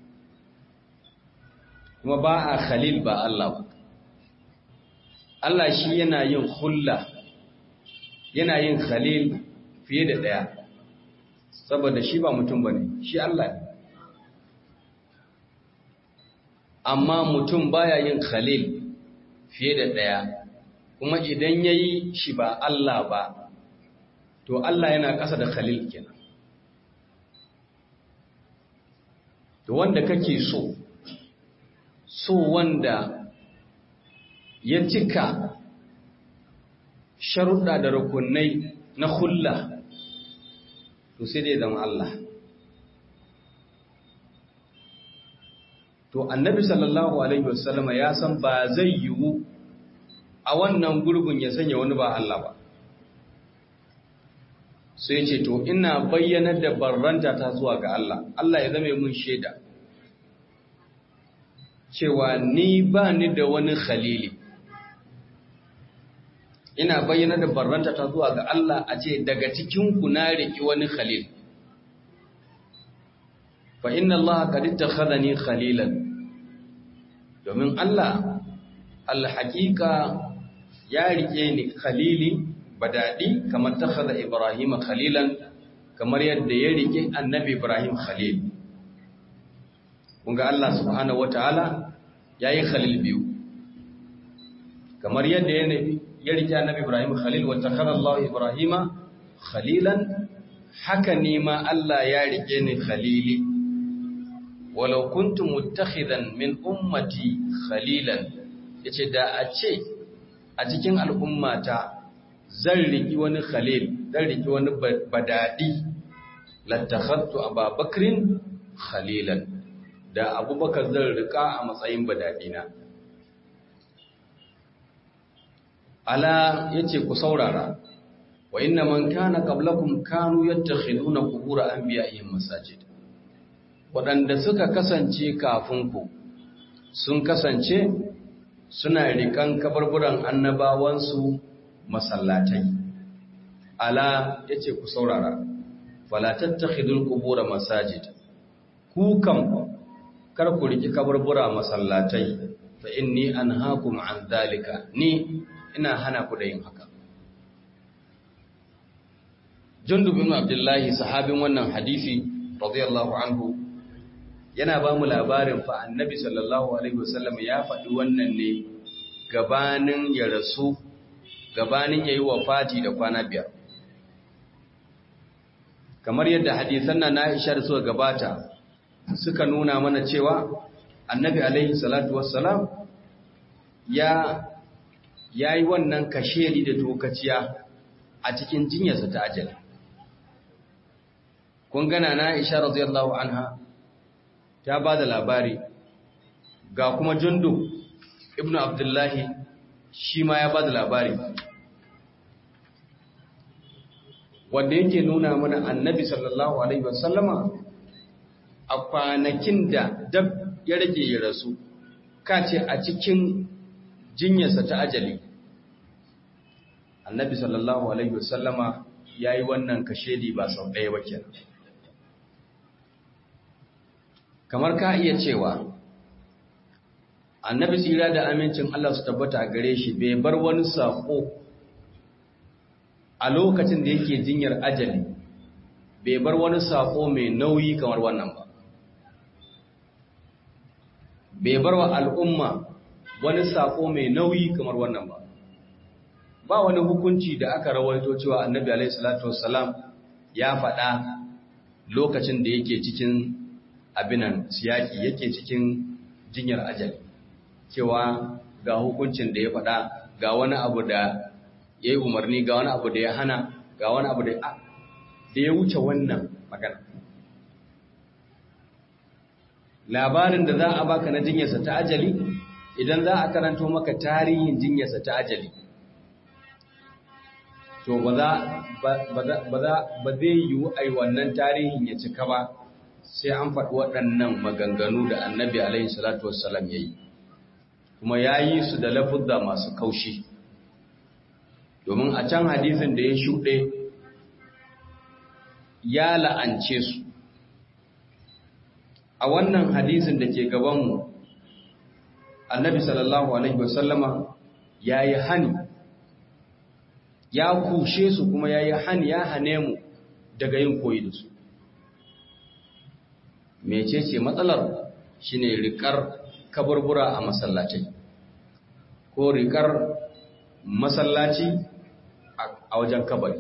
kuma ba a Khalil ba Allah ba. Allah shi yana yin hulla yana yin Khalil fiye da ɗaya. saboda shi ba mutum ba ne shi Allah ne amma mutum baya yin khalil fiye da ɗaya kuma idan ya yi shi ba Allah ba to Allah yana ƙasa da khalil kenan to wanda kake so so wanda ya cika sharuɗa da rukunai na hulla to sai dai zama Allah to annabi sallallahu alaihi wasallam ya san ba zai yiwu a wannan gurbin ya sanya wani ba Allah ba sai ce to ina bayyanar da barranta ta zuwa ga Allah Allah ya zame mun shaida cewa ni ba ni da wani khalili ina bayyana da barranta ta zuwa ga Allah a ce daga cikin ku na riki wani khalil fa inna Allah qad ittakhadhani khalilan domin Allah alhaqiqa ya rike ni khalili badadi kamar takhadha Ibrahim khalilan kamar yadda ya rike annabi Ibrahim khalil kun ga Allah subhanahu wataala yayi khalil biyu kamar yadda ya ya rike annabi Ibrahim khalil wa takhadha Allah Ibrahima khalilan haka ne ma Allah ya rike ni khalili walau kuntu muttakhidan min ummati khalilan yace da a ce a cikin al'ummata zan riki wani khalil zan riki wani badadi lattakhadtu ababakrin khalilan da abubakar zan rika a matsayin badadina ala yace ku saurara wa inna man kana qablakum kanu yattakhiduna qubur anbiya'ihim masajid waɗanda suka kasance kafin ku sun kasance suna rikan kabarburan annabawansu masallatai ala yace ku saurara fala tattakhidul qubur masajid ku kam kar ku riki kabarbura masallatai fa inni anhaakum an dhalika ni ina hana ku da yin haka Jundub ibn Abdullahi sahabin wannan hadisi radiyallahu anhu yana ba mu labarin fa annabi sallallahu alaihi wasallam ya faɗi wannan ne gabanin ya rasu gabanin yayi wafati da kwana biyar kamar yadda hadisan nan Aisha da suka gabata suka nuna mana cewa annabi alaihi salatu wassalam ya yayi wannan kashedi da tokaciya a cikin jinyarsa ta ajali kun gana na Aisha radiyallahu anha ta ba da labari ga kuma jundu ibnu abdullahi shi ma ya ba da labari wanda yake nuna mana annabi sallallahu alaihi wasallama a kwanakin da dab ya rage ya rasu kace a cikin jinyarsa ta ajali annabi sallallahu alaihi wasallama ya yi wannan kashedi ba sau ɗaya ba kenan kamar ka iya cewa annabi tsira da amincin Allah su tabbata a gare shi bai bar wani saƙo a lokacin da yake jinyar ajali bai bar wani saƙo mai nauyi kamar wannan ba bai bar wa al'umma wani saƙo mai nauyi kamar wannan ba ba wani hukunci da aka rawaito cewa annabi alaihi salatu wassalam ya faɗa lokacin da yake cikin abinan siyaki yake cikin jinyar ajali cewa ga hukuncin da ya faɗa ga wani abu da ya yi umarni ga wani abu da ya hana ga wani abu da ya wuce wannan magana labarin da za a baka na jinyarsa ta ajali idan za a karanto maka tarihin jinyarsa ta ajali to ba zai yiwu ai wannan tarihin ya cika ba sai an faɗi waɗannan maganganu da annabi alaihi salatu wassalam ya yi kuma ya yi su da lafuzza masu kaushi domin a can hadisin da ya shuɗe ya la'ance su a wannan hadisin da ke gabanmu annabi sallallahu alaihi wasallama ya yi hani ya kushe su kuma ya yi hani ya hane mu daga yin koyi da su mecece matsalar shine rikar kaburbura a masallaci ko rikar masallaci a wajen kabari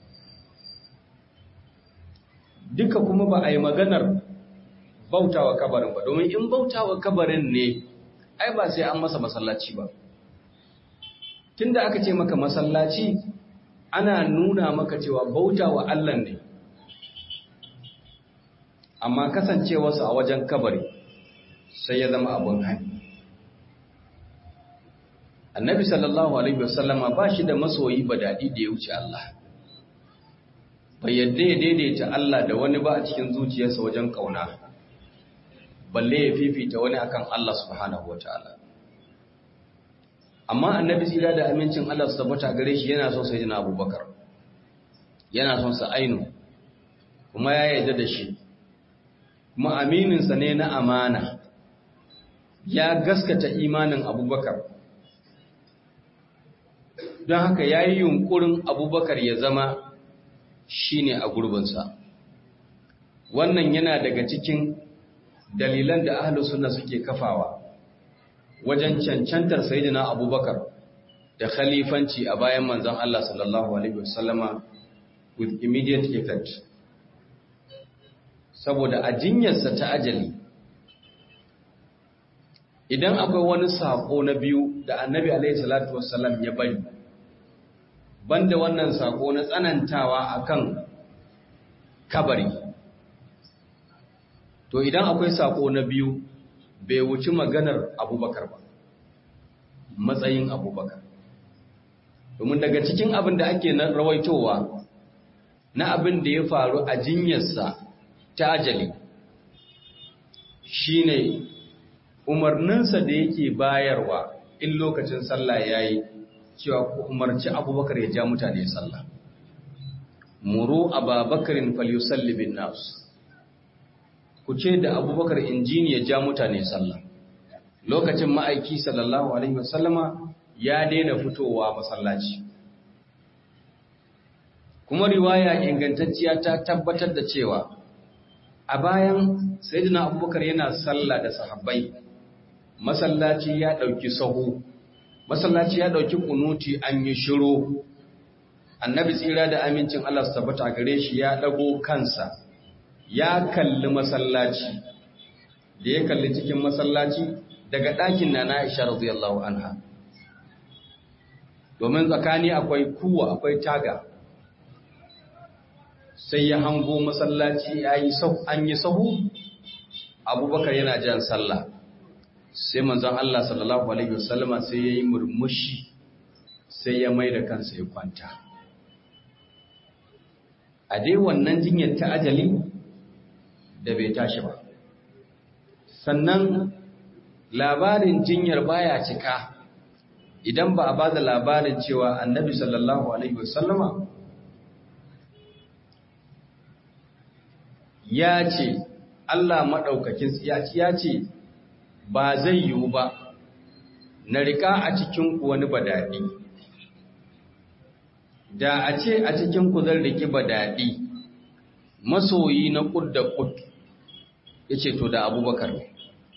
duka kuma ba a yi maganar bautawa kabarin ba domin in bautawa kabarin ne ai ba sai an masa masallaci ba tunda aka ce maka masallaci ana nuna maka cewa bautawa Allah ne amma kasancewarsu a wajen kabari sai ya zama abun hani annabi sallallahu alaihi wasallama ba shi da masoyi ba daɗi da ya wuce Allah bai yadda ya daidaita Allah da wani ba a cikin zuciyarsa wajen ƙauna balle ya fifita wani akan Allah subhanahu wataala amma annabi tsira da amincin Allah su tabbata gare shi yana son sayyidina Abubakar yana son sa ainu kuma ya yarda da shi kuma aminin sa ne na amana ya gaskata imanin Abubakar don haka yayi yunkurin Abubakar ya zama shine a gurbinsa wannan yana daga cikin dalilan da ahlus sunna suke kafawa wajen cancantar sayyidina abubakar da khalifanci a bayan manzon Allah sallallahu alaihi wasallama with immediate effect saboda a jinyarsa ta ajali idan akwai wani sako na biyu da annabi alaihi salatu wassalam ya bari banda wannan sako na tsanantawa akan kabari to idan akwai sako na biyu bai wuci maganar abubakar ba matsayin abubakar domin daga cikin abin da ake na rawaitowa na abin da ya faru a jinyarsa ta ajali shine umarninsa da yake bayarwa in lokacin sallah yayi cewa ku umarci abubakar ya ja mutane sallah muru ababakarin falyusalli bin nas ku ce da abubakar injini ya ja mutane sallah lokacin ma'aiki sallallahu alaihi wasallama ya daina fitowa masallaci kuma riwaya ingantacciya ta tabbatar da cewa a bayan sayyidina abubakar yana sallah da sahabbai masallaci ya dauki sahu masallaci ya dauki kunuti an yi shiru annabi tsira da amincin Allah su tabbata gare shi ya dago kansa ya kalli masallaci da ya kalli cikin masallaci daga ɗakin na Aisha radiyallahu anha domin tsakani akwai kuwa akwai taga sai ya hango masallaci an yi sahu abubakar yana jan sallah sai manzon Allah sallallahu alaihi wasallama sai ya yi murmushi sai ya mai da kansa ya kwanta a dai wannan jinyar ta ajali da bai tashi ba sannan labarin jinyar baya cika idan ba a ba da labarin cewa annabi sallallahu alaihi wasallama ya ce Allah maɗaukakin ya ce ba zai yiwu ba na rika a cikinku wani badaɗi da a ce a cikinku zan riki badaɗi masoyi na ƙud da ƙud ya ce to da abubakar ne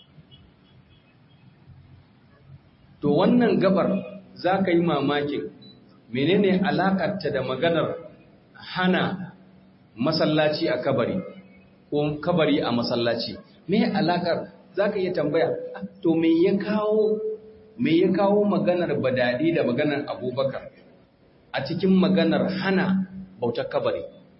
to wannan gabar za ka yi mamakin menene alakarta da maganar hana masallaci a kabari ko kabari a masallaci me alakar za ka iya tambaya to me ya kawo me ya kawo maganar badadi da maganar abubakar a cikin maganar hana bautar kabari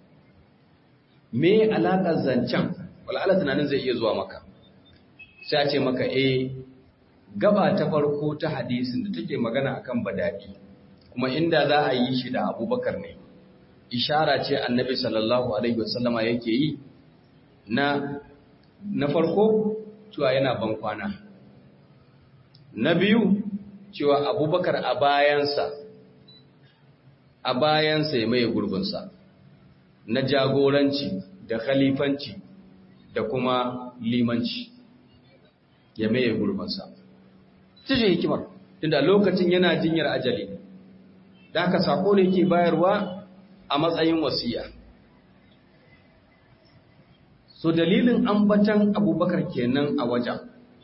me alakar zancen wal'ala tunanin zai iya zuwa maka sai a ce maka eh gaba ta farko ta hadisin da take magana akan badadi kuma inda za a yi shi da abubakar ne ishara ce annabi sallallahu alaihi wasallama yake yi na na farko cewa yana ban kwana na biyu cewa abubakar a bayansa a bayansa ya maye gurbinsa na jagoranci da khalifanci da kuma limanci ya maye gurbinsa ce hikimar tunda lokacin yana jinyar ajali da haka sako ne ke bayarwa a matsayin wasiya so dalilin ambatan abubakar kenan a wajen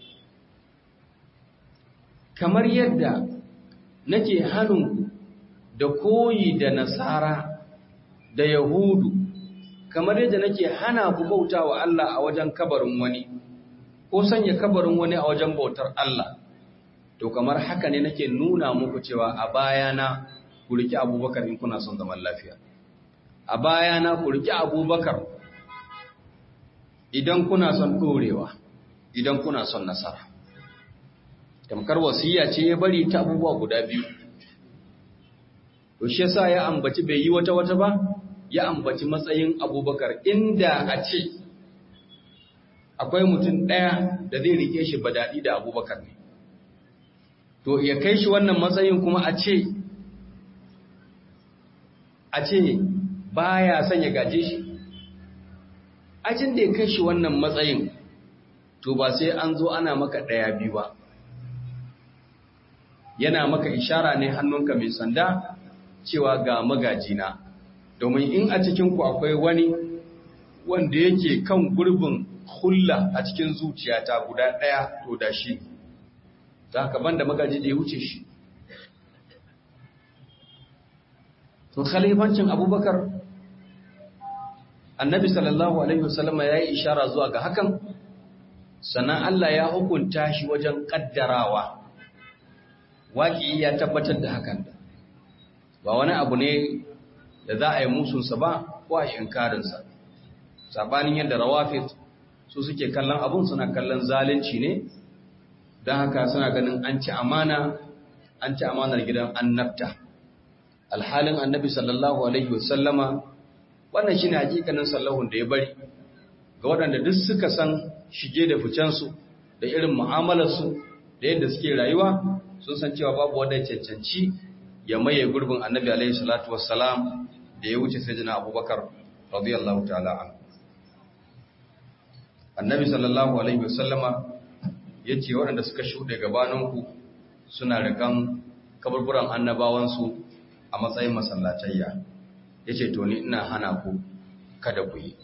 kamar yadda nake hannunku da koyi da nasara da yahudu kamar yadda nake hana ku bauta wa Allah a wajen kabarin wani ko sanya kabarin wani a wajen bautar Allah to kamar haka ne nake nuna muku cewa a bayana ku riki abubakar in kuna son zaman lafiya a bayana ku riki abubakar idan kuna son ɗorewa idan kuna son nasara tamkar wasiya ce ya bari ta abubuwa guda biyu to shi yasa ya ambaci bai yi wata wata ba ya ambaci matsayin abubakar inda a ce akwai mutum ɗaya da zai rike shi daɗi da abubakar ne to ya kai shi wannan matsayin kuma a ce a ce baya son ya gaje shi ajin da ya kai shi wannan matsayin to ba sai an zo ana maka ɗaya biyu ba yana maka ishara ne hannunka mai sanda cewa ga magajina domin in a cikinku akwai wani wanda yake kan gurbin hulla a cikin zuciyata guda ɗaya to da shi za ka banda magaji da ya wuce shi to khalifancin abubakar annabi sallallahu alaihi wasallama ya yi ishara zuwa ga hakan sannan Allah ya hukunta shi wajen kaddarawa waƙi ya tabbatar da hakan ba wani abu ne da za a yi musunsa ba ko a yi inkarinsa sabanin yadda rawafit su suke kallon abun suna kallon zalunci ne don haka suna ganin an ci amana an ci amanar gidan annabta alhalin annabi sallallahu alaihi wasallama wannan shine hakikanin sallahun da ya bari ga waɗanda duk suka san shige da ficensu da irin mu'amalarsu da yadda suke rayuwa sun san cewa babu wanda ya cancanci ya maye gurbin annabi alaihi salatu wassalam da ya wuce sayyidina abubakar radiyallahu ta'ala anhu annabi sallallahu alaihi wasallama yace waɗanda suka shuɗe gabaninku suna rikan kaburburan annabawansu a matsayin masallatayya yace to ni ina hana ku kada ku yi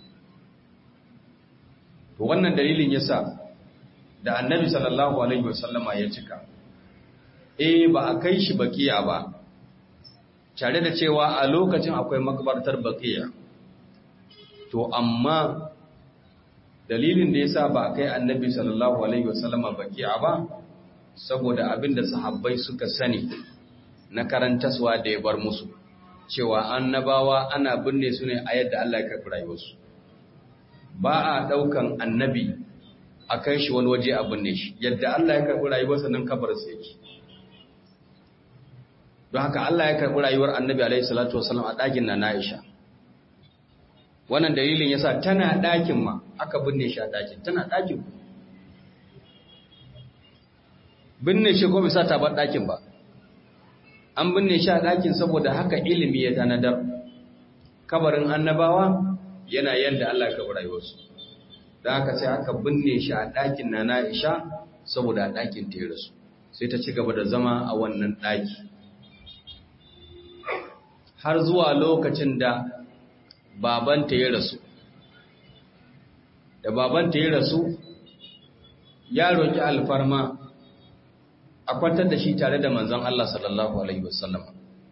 to wannan dalilin yasa da annabi sallallahu alaihi wasallama ya cika eh ba a kai shi bakiya ba tare da cewa a lokacin akwai makabartar bakiya to amma dalilin da yasa ba a kai annabi sallallahu alaihi wasallama bakiya ba saboda abinda sahabbai suka sani na karantaswa da ya bar musu cewa annabawa ana binne su ne a yadda Allah ya karɓi rayuwarsu ba a ɗaukan annabi a kai shi wani waje a binne shi yadda Allah ya karɓi rayuwarsa nan kabarinsa yake don haka Allah ya karɓi rayuwar annabi alaihi salatu wasallam a ɗakin na Aisha wannan dalilin yasa tana ɗakin ma aka binne shi a ɗakin tana ɗakin binne shi ko bisa ta bar ɗakin ba an binne shi a ɗakin saboda haka ilimi ya tanadar kabarin annabawa yana yadda Allah ya karɓi rayuwarsu da haka sai aka binne shi a ɗakin na Aisha saboda a ɗakin ta rasu sai ta ci gaba da zama a wannan ɗaki har zuwa lokacin da babanta ya rasu da babanta ya rasu ya roƙi alfarma a kwantar da shi tare da manzon Allah sallallahu alaihi wasallam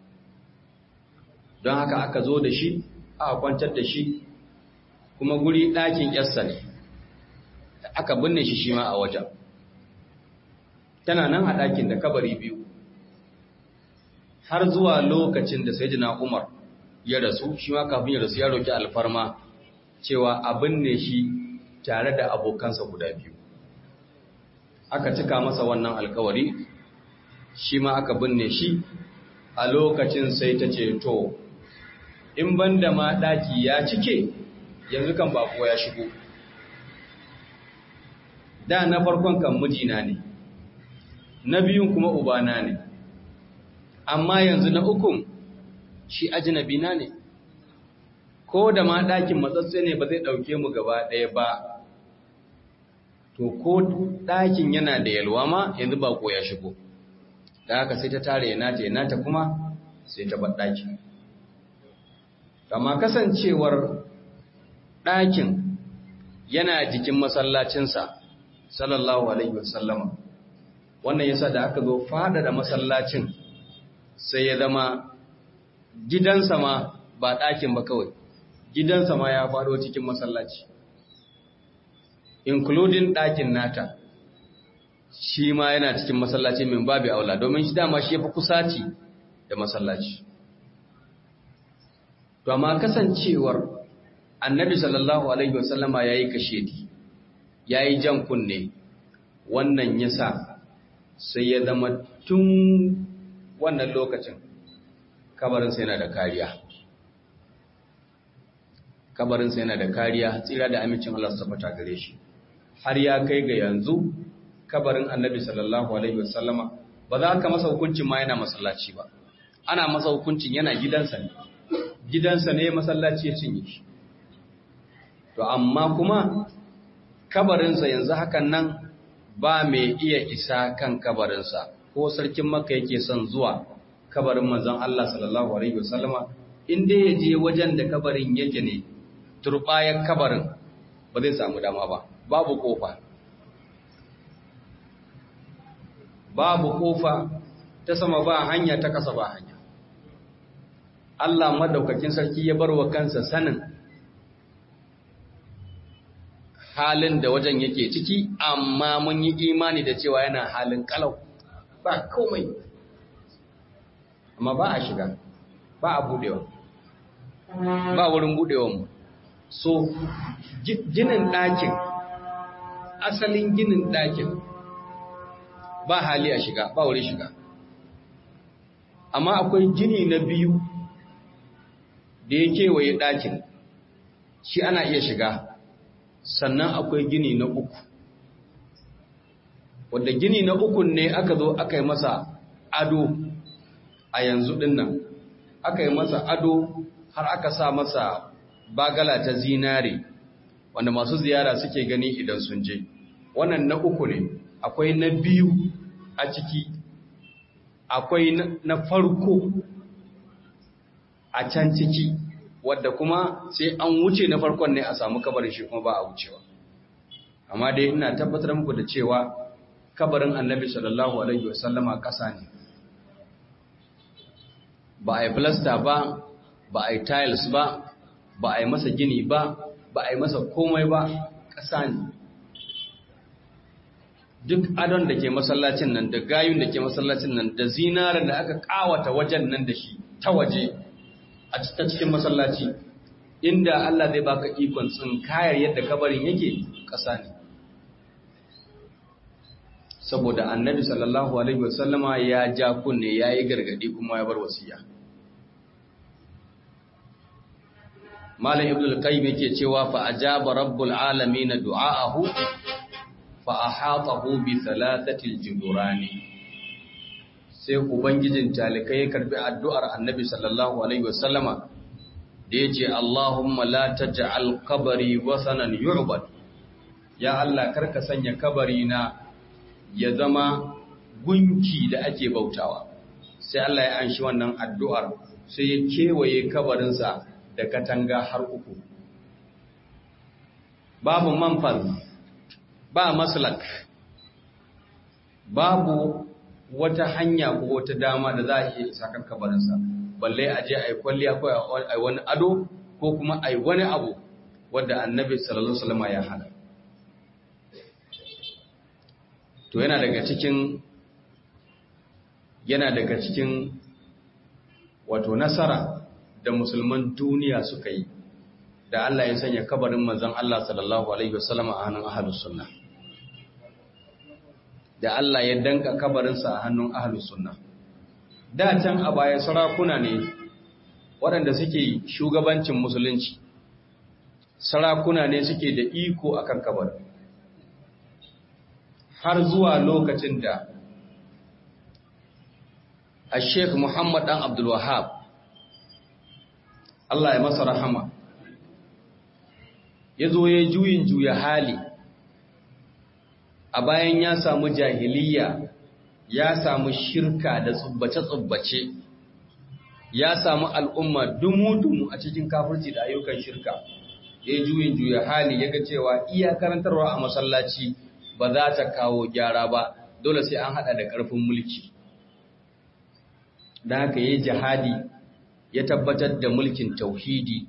don haka aka zo da shi aka kwantar da shi kuma guri ɗakin yarsa ne aka binne shi shi ma a wajen tana nan a ɗakin da kabari biyu har zuwa lokacin da sai jina umar ya rasu shi ma kafin ya rasu ya roƙi alfarma cewa a binne shi tare da abokansa guda biyu aka cika masa wannan alkawari shi ma aka binne shi a lokacin sai ta ce to in banda ma ɗaki ya cike yanzu kan bako ya shigo da na farkon kan mijina ne na biyun kuma ubana ne amma yanzu na ukun shi ajinabina ne ko da ma ɗakin matsatse ne ba zai ɗauke mu gaba ɗaya ba to ko ɗakin yana da yalwa ma yanzu ba ko ya shigo da haka sai ta tare ya nata ya nata kuma sai ta bar ɗakin amma kasancewar ɗakin yana jikin masallacinsa sallallahu alaihi wasallama wannan yasa da aka zo da masallacin sai ya zama gidansa ma ba ɗakin ba kawai gidansa ma ya faɗo cikin masallaci including ɗakin nata shi ma yana cikin masallaci min babu aula domin shi dama shi ya fi kusaci da masallaci to amma kasancewar annabi sallallahu alaihi wasallama ya yi kashedi ya yi jan kunne wannan yasa sai ya zama tun wannan lokacin kabarinsa yana da kariya kabarinsa yana da kariya tsira da amincin Allah su tabbata gare shi har ya kai ga yanzu kabarin annabi sallallahu alaihi wasallama ba za ka masa hukuncin ma yana masallaci ba ana masa hukuncin yana gidansa ne gidansa ne masallaci ya cinye shi to amma kuma kabarinsa yanzu hakan nan ba mai iya isa kan kabarinsa ko sarkin maka yake son zuwa kabarin manzon Allah sallallahu alaihi wasallama in dai ya je wajen da kabarin yake ne turbayar kabarin ba zai samu dama ba babu kofa babu kofa ta sama ba hanya ta kasa ba hanya Allah madaukakin sarki ya bar wa kansa sanin halin da wajen yake ciki amma mun yi imani da cewa yana halin kalau ba komai amma ba a shiga ba a budewa ba wurin budewa mu so ginin ɗakin asalin ginin ɗakin ba hali a shiga ba wurin shiga amma akwai gini na biyu da ya kewaye ɗakin shi ana iya shiga sannan akwai gini na uku wadda gini na uku ne aka zo aka yi masa ado a yanzu dinnan aka yi masa ado har aka sa masa bagala ta zinare wanda masu ziyara suke gani idan sun je wannan na uku ne akwai na biyu a ciki akwai na farko a can ciki wadda kuma sai an wuce na farkon ne a samu kabarin shi kuma ba a wucewa amma dai ina tabbatar muku da cewa kabarin annabi sallallahu alaihi wasallama ƙasa ne ba a yi filasta ba ba a yi tiles ba ba a yi masa gini ba ba a yi masa komai ba ƙasa ne duk adon da ke masallacin nan da gayun da ke masallacin nan da zinarar da aka kawata wajen nan da shi ta waje a cikin masallaci inda Allah zai baka ikon tsinkayar yadda kabarin yake ƙasa ne saboda annabi sallallahu alaihi wasallama ya ja kunne ya yi gargadi kuma ya bar wasiya malam ibn al-qayyim yake cewa fa ajaba rabbul alamin du'aahu fa ahatahu bi thalathati al-judurani sai ubangijin talikai ya karbi addu'ar annabi sallallahu alaihi wasallama da yace Allahumma la taj'al qabri wasanan yu'bad ya Allah karka sanya kabari na ya zama gunki da ake bautawa sai Allah ya anshi wannan addu'ar sai ya kewaye kabarinsa da katanga har uku babu manfal ba maslak babu wata hanya ko wata dama da za a iya isa kan kabarinsa balle a je a yi kwalliya ko a yi wani ado ko kuma a yi wani abu wadda annabi sallallahu alaihi wasallam ya hana to yana daga cikin yana daga cikin wato nasara da musulman duniya suka yi da Allah ya sanya kabarin manzon Allah sallallahu alaihi wasallam a hannun ahlus sunna da Allah ya danka kabarinsa a hannun ahlus sunna da can a baya sarakuna ne waɗanda suke shugabancin musulunci sarakuna ne suke da iko akan kabarin har zuwa lokacin da a sheikh muhammad dan abdul wahab Allah ya masa rahama ya zo ya juyin juya hali a bayan ya samu jahiliya ya samu shirka da tsubbace-tsubbace ya samu al'umma dumu-dumu a cikin kafirci da ayyukan shirka ya juyin juya hali ya ga cewa iya karantarwa a masallaci ba za ta kawo gyara ba dole sai an hada da ƙarfin mulki da haka yi jihadi ya tabbatar da mulkin tauhidi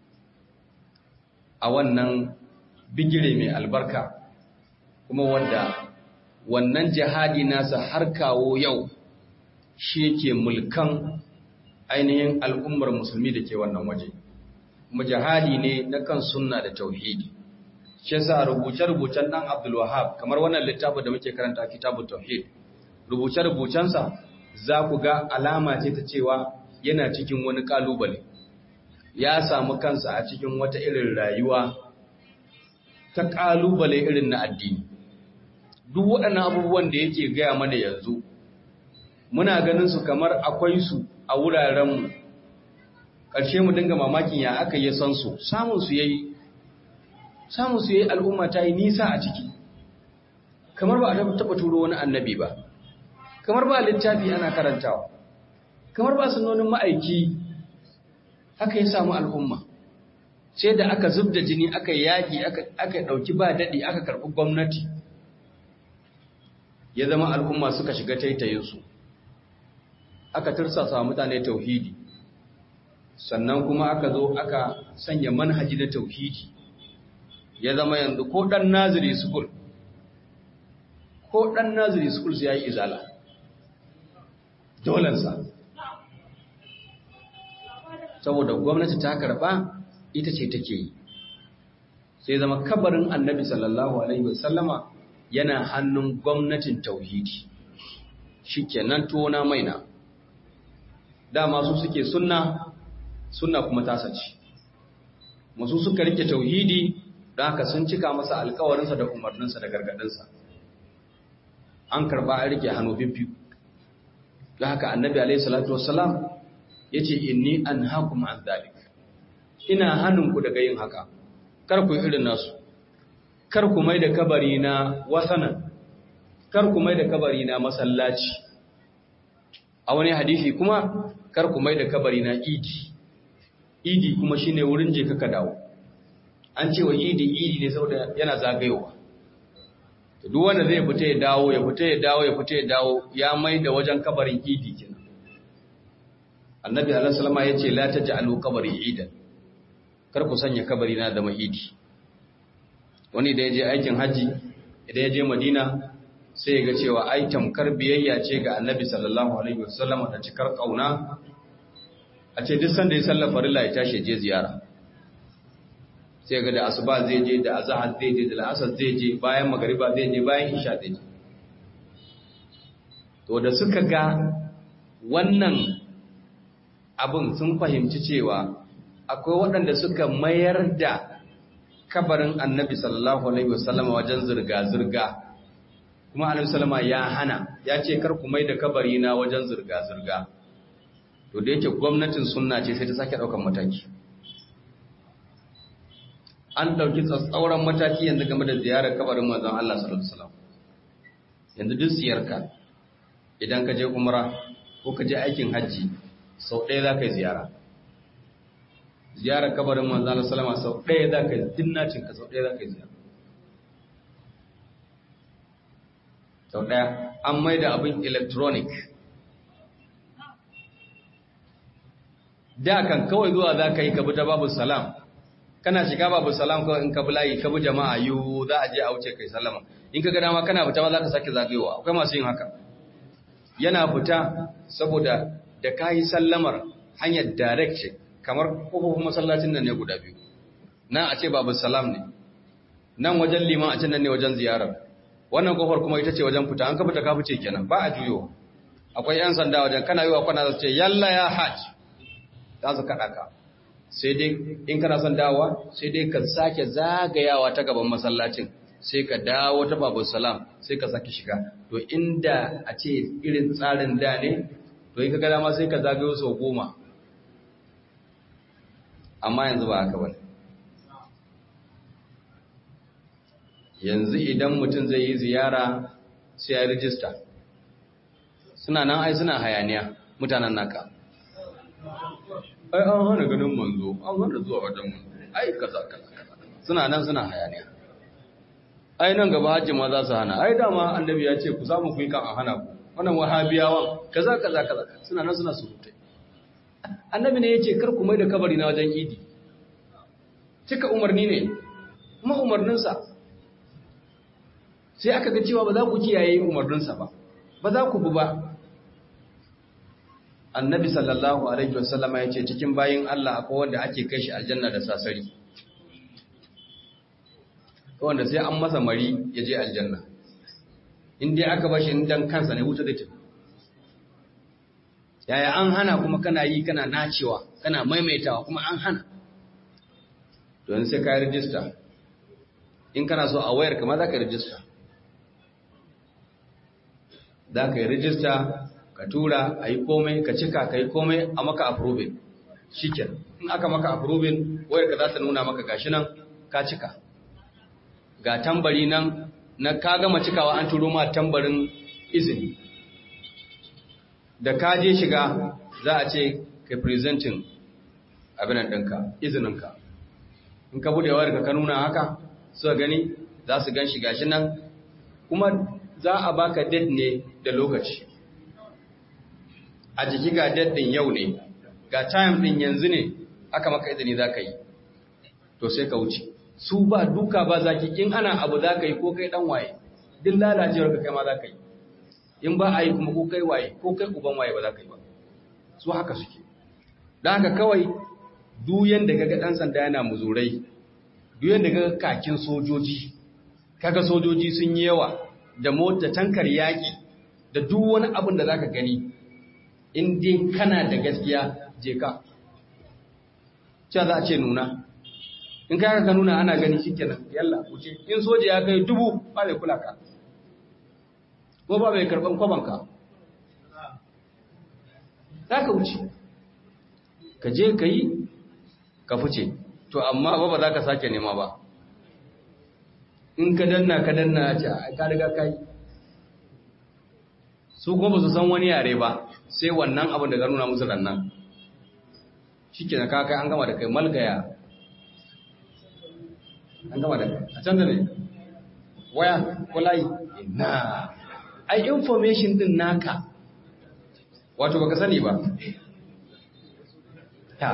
a wannan bigire mai albarka kuma wanda wannan jihadi nasa har kawo yau shi yake mulkan ainihin al'ummar musulmi da ke wannan waje kuma jihadi ne na kan sunna da tauhidi shi yasa rubuce-rubucen dan Abdul Wahhab kamar wannan littafin da muke karanta Kitabut Tauhid rubuce-rubucensa za ku ga alama ce ta cewa yana cikin wani kalubale ya samu kansa a cikin wata irin rayuwa ta kalubale irin na addini duk waɗannan abubuwan da yake gaya mana yanzu muna ganin su kamar akwai su a wurarenmu ƙarshe mu dinga mamakin ya aka yi san su samun su yayi samun su yayi al'umma ta yi nisa a ciki kamar ba a taɓa turo wani annabi ba kamar ba littafi ana karantawa kamar ba sunonin ma'aiki haka ya samu al'umma sai da aka zub da jini aka yaƙi aka ɗauki ba daɗi aka karɓi gwamnati ya zama al'umma suka shiga taitayinsu aka tursasa mutane tauhidi sannan kuma aka zo aka sanya manhaji na tauhidi ya zama yanzu ko ɗan naziri school ko ɗan naziri school ya yi izala dolensa saboda gwamnati ta karɓa ita ce take yi sai zama kabarin annabi sallallahu alaihi wasallama yana hannun gwamnatin tauhidi shi kenan tona maina dama su suke sunna sunna kuma tasace masu suka rike tauhidi don haka sun cika masa alkawarinsa da umarninsa da gargadinsa an karba a rike hannu bibbiyu don haka annabi alaihi salatu wassalam ya ce inni an hakum an zalik ina hannunku daga yin haka kar ku irin nasu kar ku mai da kabari na wasanan kar ku mai da kabari na masallaci a wani hadisi kuma kar ku mai da kabari na idi idi kuma shine wurin je kaka dawo an ce wa idi idi ne saboda yana zagayowa to duk wanda zai fita ya dawo ya fita ya dawo ya fita ya dawo ya mai da wajen kabarin idi kenan annabi alaihi salama ya ce la taj'alu qabri idan kar ku sanya kabari na da mahidi wani da ya je aikin haji idan ya je madina sai ya ga cewa ai tamkar biyayya ce ga annabi sallallahu alaihi wasallam da cikar kauna a ce duk sanda ya sallar farilla ya tashi je ziyara sai ga da asuba zai je da azhar zai je da al'asar zai je bayan magariba zai je bayan isha zai je to da suka ga wannan abin sun fahimci cewa akwai waɗanda suka mayar da kabarin annabi sallallahu alaihi wasallama wajen zirga-zirga kuma annabi sallama ya hana ya ce kar ku mai da kabari na wajen zirga-zirga to da yake gwamnatin sunna ce sai ta sake ɗaukar mataki an ɗauki tsatsauran mataki yanzu game da ziyarar kabarin manzon Allah sallallahu alaihi wasallam yanzu duk ziyarka idan ka je umra ko ka je aikin hajji sau ɗaya za ka yi ziyara ziyarar kabarin manzana salama sau ɗaya za ka yi dinnacin ka sau ɗaya za ka yi ziyara sau ɗaya an mai da abin electronic da kan kawai zuwa za ka yi ka ta babu salam kana shiga babu salam kawai in ka bi layi ka bi jama'a yiwu za a je a wuce kai salama in ka ga dama kana fita ba za ka sake zagayowa akwai masu yin haka yana fita saboda da ka yi sallamar hanyar direct ce kamar kofofin masallacin nan ne guda biyu nan a ce babu salam ne nan wajen liman a can nan ne wajen ziyarar wannan kofar kuma ita ce wajen fita an ka fita ka fice kenan ba a juyo akwai yan sanda wajen kana yi wa kwana za ce yalla ya hajj za su kaɗa ka sai dai in kana son dawowa sai dai ka sake zagayawa ta gaban masallacin sai ka dawo ta babu salam sai ka sake shiga to inda a ce irin tsarin da ne to in ka gada ma sai ka zagayo sau goma amma yanzu ba haka bane yanzu idan mutum zai yi ziyara sai ya rijista suna nan ai suna hayaniya mutanen naka ai an hana ganin manzo an hana zuwa wajen manzo ai kaza kaza suna nan suna hayaniya ai nan gaba hajji ma za su hana ai dama annabi ya ce ku samu ku yi kan a hana ku wannan wahabiyawan kaza kaza kaza suna nan suna surutai annabi ne ya ce kar ku mai da kabari na wajen idi cika umarni ne kuma umarninsa sai aka ga cewa ba za ku kiyaye umarninsa ba ba za ku bi ba annabi sallallahu alaihi wasallama ya ce cikin bayin Allah akwai wanda ake kai shi aljanna da sasari wanda sai an masa mari ya je aljanna in dai aka bashi dan kansa ne wuta zai tafi yaya an hana kuma kana yi kana nacewa kana maimaitawa kuma an hana don sai ka yi rijista in kana so a wayar kama za ka rijista za ka yi rijista ka tura a yi komai ka cika ka yi komai a maka approving shiken in aka maka approving wayar ka za ta nuna maka gashi nan ka cika ga tambari nan na ka gama cikawa an turo ma tambarin izini da ka je shiga za a ce ka presenting abinan ɗinka izininka in ka bude wayar ka nuna haka suka gani za su gan shiga shi nan kuma za a baka date ne da lokaci a jiki ga date din yau ne ga time din yanzu ne aka maka izini za ka yi to sai ka wuce su ba duka ba zaki in ana abu za ka yi ko kai dan waye duk lalacewar ka kai ma za ka yi in ba a yi kuma ko kai waye ko kai uban waye ba za ka yi ba su haka suke don haka kawai duyan da kaga dan sanda yana muzurai duyan da kaga kakin sojoji kaga sojoji sun yi yawa da mota tankar yaki da duk wani abin da zaka gani in dai kana da gaskiya je ka cewa za a ce nuna in ka ka nuna ana gani shikenan yalla wuce in soja ya kai dubu ba mai kula ka ko ba mai karban kwabanka za ka wuce ka je ka yi ka fice to amma ba ba za ka sake nema ba in ka danna ka danna a ce ka riga ka yi su kuma ba su san wani yare ba sai wannan abin da ka nuna musu rannan shi ke na kai an gama da kai malgaya an gama da kai a can da ne waya ko layi na ai information din naka wato baka sani ba ta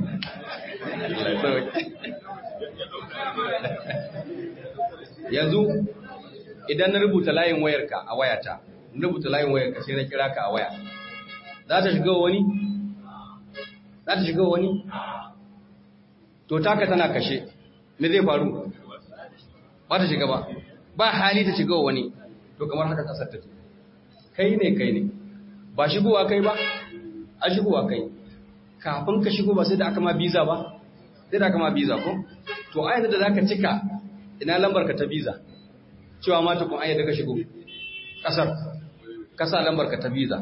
yanzu idan na rubuta layin wayarka a wayata na rubuta layin wayarka sai na kira ka a waya za ta shiga wani? za ta shiga wani? to taka tana kashe me zai faru? ba ta shiga ba ba hali ta shiga wani to kamar haka kasar ta kai ne kai ne ba shigowa kai ba a shigowa kai kafin ka shigo ba sai da aka ma biza ba sai da aka ma biza ko to ayyana da zaka cika ina lambar ka ta biza cewa ma tukun ayyana ka shigo kasar kasa lambar ka ta biza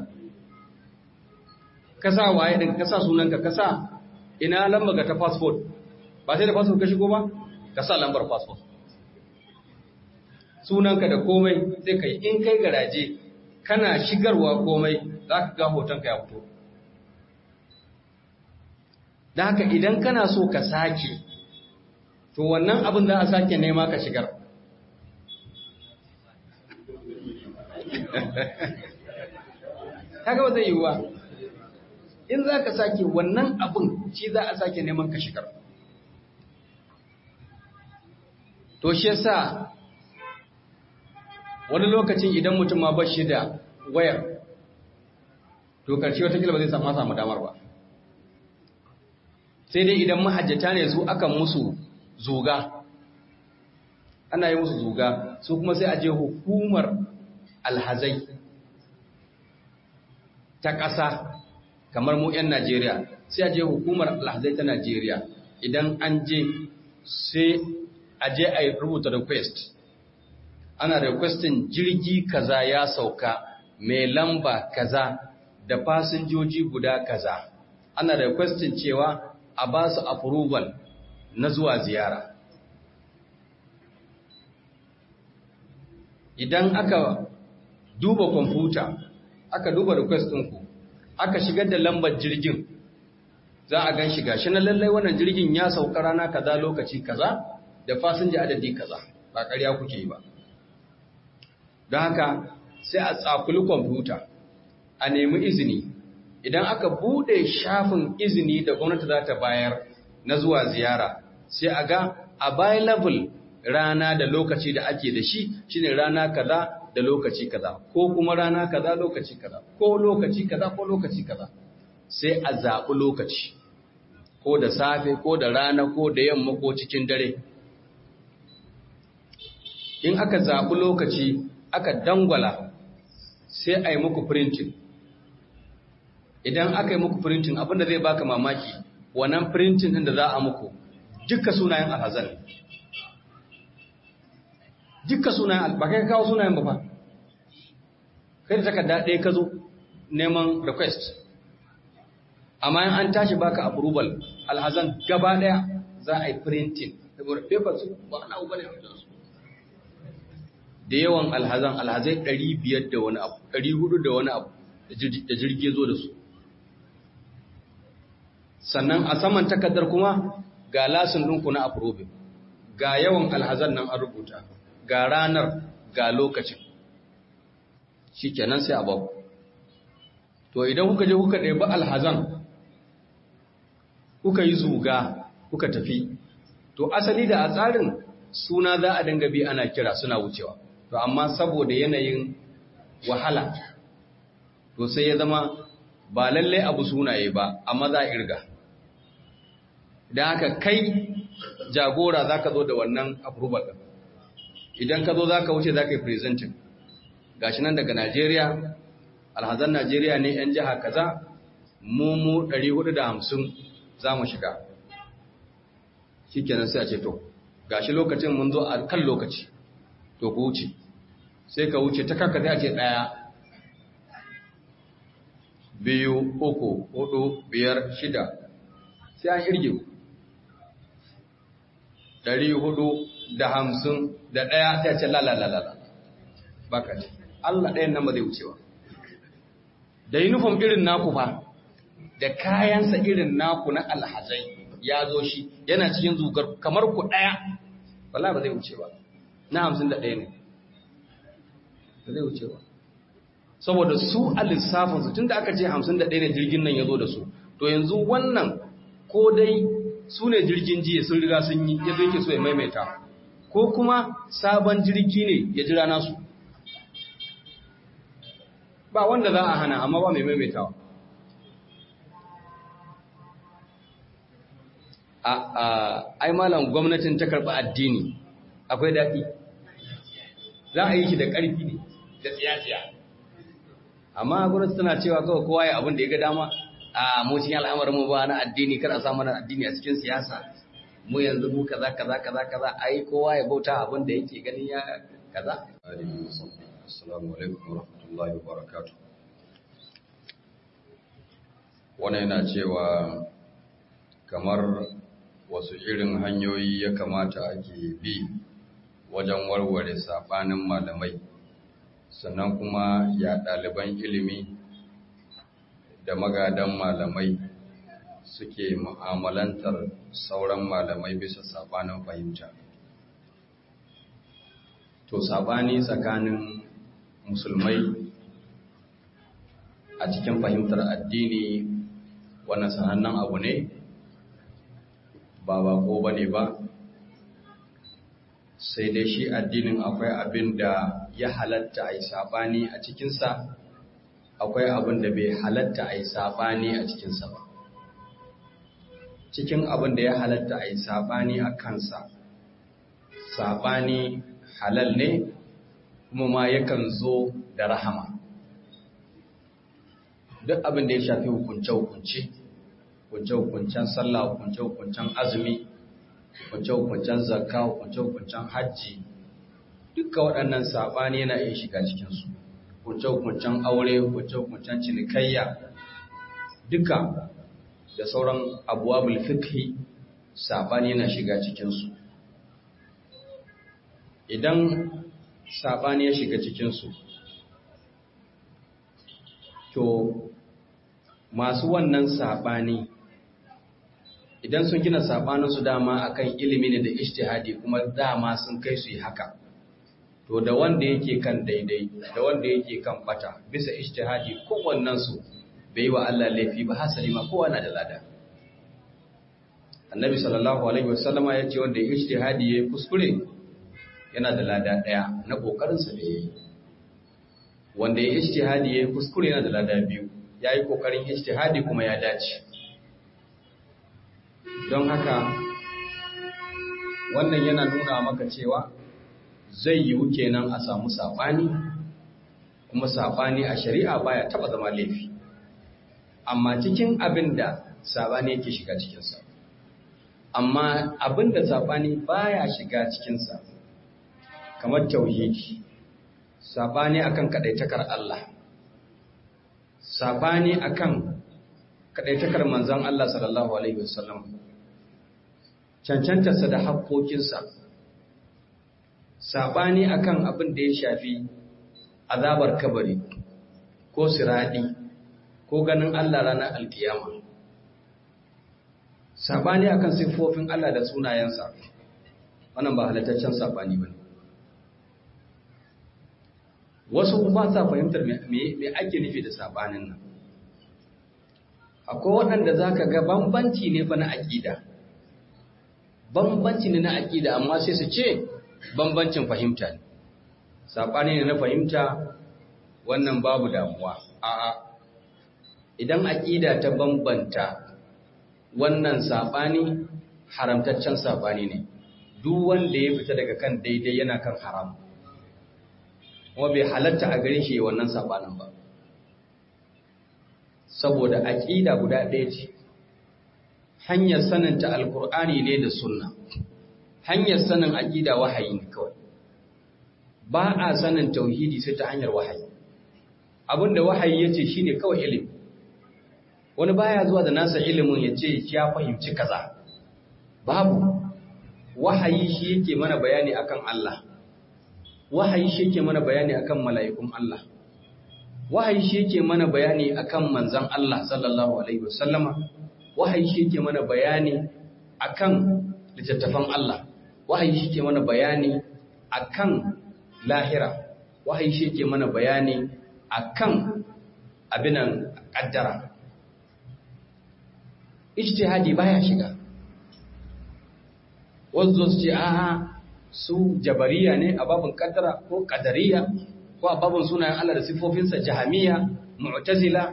kasa waye din kasa sunanka kasa ina lambar ka ta passport ba sai da passport ka shigo ba kasa lambar passport sunanka da komai sai kai in kai garaje kana shigarwa komai zaka ga hotonka ya fito da haka idan kana so ka sake to wannan abin za a sake nema ka shigar kaga ba zai yi ba in za ka sake wannan abin shi za a sake neman ka shigar to shi yasa wani lokacin idan mutum ma bashi da wayar to karshe wata ba zai samu samu damar ba sai dai idan mahajjata ne su akan musu zuga ana yi musu zuga su kuma sai a je hukumar alhazai ta ƙasa kamar mu 'yan Najeriya sai a je hukumar alhazai ta Najeriya idan an je sai a je a rubuta request ana requestin jirgi kaza ya sauka mai lamba kaza da fasinjoji guda kaza ana requestin cewa a ba su approval na zuwa ziyara idan aka duba kwamfuta aka duba request ɗinku aka shigar da lambar jirgin za a gan shiga shi na lallai wannan jirgin ya sauka rana kaza lokaci kaza da fasinja adadi kaza ba ƙarya kuke yi ba don haka sai a tsakuli kwamfuta a nemi izini idan aka bude shafin izini da gwamnati za ta bayar na zuwa ziyara sai a ga available rana da lokaci da ake da shi shine rana kaza da lokaci kaza ko kuma rana kaza lokaci kaza ko lokaci kaza ko lokaci kaza sai a zaɓi lokaci ko da safe ko da rana ko da yamma ko cikin dare in aka zaɓi lokaci aka dangwala sai a yi muku printing idan aka yi muku printing abinda zai baka mamaki wannan printing ɗin da za a muku dukka sunayen alhazan dukka sunayen ba kai kawo sunayen ba fa kai da takarda ɗaya ka zo neman request amma in an tashi baka approval alhazan gaba ɗaya za a yi printing saboda paper su ba na uba ne a wajensu da yawan alhazan alhazai 500 da wani abu 400 da wani abu da jirgi zo da su sannan a saman takardar kuma ga lasin ɗinku na approving ga yawan alhazan nan an rubuta ga ranar ga lokacin shi kenan sai a baku to idan kuka je kuka ɗebi alhazan kuka yi zuga kuka tafi to asali da a tsarin suna za a dinga bi ana kira suna wucewa to amma saboda yanayin wahala to sai ya zama ba lallai abu sunaye ba amma za a irga da haka kai jagora za ka zo da wannan approval ɗin idan ka zo za ka wuce za ka yi presenting gashi nan daga najeriya alhazan najeriya ne 'yan jiha kaza mu mu 450 za mu shiga shi kenan sai a ce to gashi lokacin mun zo a kan lokaci to ku wuce sai ka wuce ta kanka sai a ce ɗaya biyu uku hudu biyar shida sai an irge ɗari hudu da hamsin da ɗaya sai a ce lalalalala baka ce Allah ɗayan nan ba zai wucewa da uniform irin naku fa da kayansa irin naku na alhazai ya zo shi yana cikin zugar kamar ku ɗaya wala ba zai wuce ba na hamsin da ɗaya ne ba zai wuce ba saboda su a lissafinsu tun da aka ce hamsin da ɗaya ne jirgin nan ya zo da su to yanzu wannan ko dai su ne jirgin jiya sun riga sun yi ya zai ke so ya maimaita ko kuma sabon jirgi ne ya jira nasu ba wanda za a hana amma ba mai maimaitawa ai malam gwamnatin ta karɓi addini akwai daɗi za a yi shi da ƙarfi ne da tsiyaciya amma gwamnati tana cewa kawai kowa ya abin da ya ga dama a mu cikin al'amarin mu ba na addini kar a samu na addini a cikin siyasa mu yanzu mu kaza kaza kaza kaza ai kowa ya bauta abin da yake ganin ya kaza assalamu alaikum warahmatullahi wabarakatuh wannan yana cewa kamar wasu irin hanyoyi ya kamata ake bi wajen warware saɓanin malamai sannan kuma ya ɗaliban ilimi da magadan malamai suke mu'amalantar sauran malamai bisa saɓanin fahimta to saɓani tsakanin musulmai a cikin fahimtar addini wannan sanannen abu ne ba bako ba ne ba sai dai shi addinin akwai abin da ya halatta a yi saɓani a cikinsa akwai abin da bai halatta a yi saɓani a cikinsa ba cikin abin da ya halatta a yi saɓani a kansa saɓani halal ne kuma ma yakan zo da rahama duk abin da ya shafi hukunce-hukunce hukunce-hukuncen sallah hukunce-hukuncen azumi hukunce-hukuncen zakka hukunce-hukuncen hajji duka waɗannan saɓani yana iya shiga cikinsu hukunce-hukuncen aure hukunce-hukuncen cinikayya duka da sauran abuwa bulfikhi saɓani yana shiga cikinsu idan saɓani ya shiga cikinsu to masu wannan saɓani idan sun gina saɓaninsu dama akan ilimi ne da ishtihadi kuma dama sun kai su yi haka to da wanda yake kan daidai da wanda yake kan bata bisa ishtihadi kowannensu bai wa Allah laifi ba hasali ma kowa na da lada annabi sallallahu alaihi wasallama ya ce wanda ya ishtihadi ya kuskure yana da lada ɗaya na ƙoƙarinsa da ya yi wanda ya ishtihadi ya kuskure yana da lada biyu ya yi ƙoƙarin ijtihadi kuma ya dace don haka wannan yana nuna maka cewa zai yiwu kenan a samu saɓani kuma saɓani a shari'a baya taɓa zama laifi amma cikin abin da saɓani yake shiga cikinsa amma abin da saɓani baya shiga cikinsa kamar tauhidi saɓani akan kaɗaitakar Allah saɓani akan kaɗaitakar manzan Allah sallallahu Alaihi wasallam cancantarsa da haƙoƙinsa saɓani akan abin da ya shafi azabar kabari ko siraɗi ko ganin Allah ranar alkiyama saɓani akan siffofin Allah da sunayensa wannan ba halittaccen saɓani ba ne wasu ba sa fahimtar me ake nufi da saɓanin nan akwai waɗanda za ka ga bambanci ne fa na aƙida bambanci ne na aƙida amma sai su ce bambancin fahimta ne saɓani ne na fahimta wannan babu damuwa a'a idan aƙida ta bambanta wannan saɓani haramtaccen saɓani ne duk wanda ya fita daga kan daidai yana kan haram kuma bai halatta a gare shi wannan saɓanin ba saboda aƙida guda ɗaya ce hanyar saninta alkur'ani ne da sunna hanyar sanin aƙida wahayi ne kawai ba a sanin tauhidi sai ta hanyar wahayi abinda wahayi ya ce shi ne kawai ilimi wani baya zuwa da nasa ilimin ya ce ya fahimci kaza babu wahayi shi yake mana bayani akan Allah wahayi shi yake mana bayani akan mala'ikun Allah wahayi shi yake mana bayani akan manzon Allah sallallahu alaihi wasallama wahayi shi yake mana bayani akan littattafan Allah wahayi shi yake mana bayani akan lahira wahayi shi yake mana bayani akan abinan kaddara ijtihadi baya shiga wanzu su ce a'a su jabariya ne a babin kaddara ko kadariya ko a babin sunayen Allah da sifofinsa jahamiya mu'tazila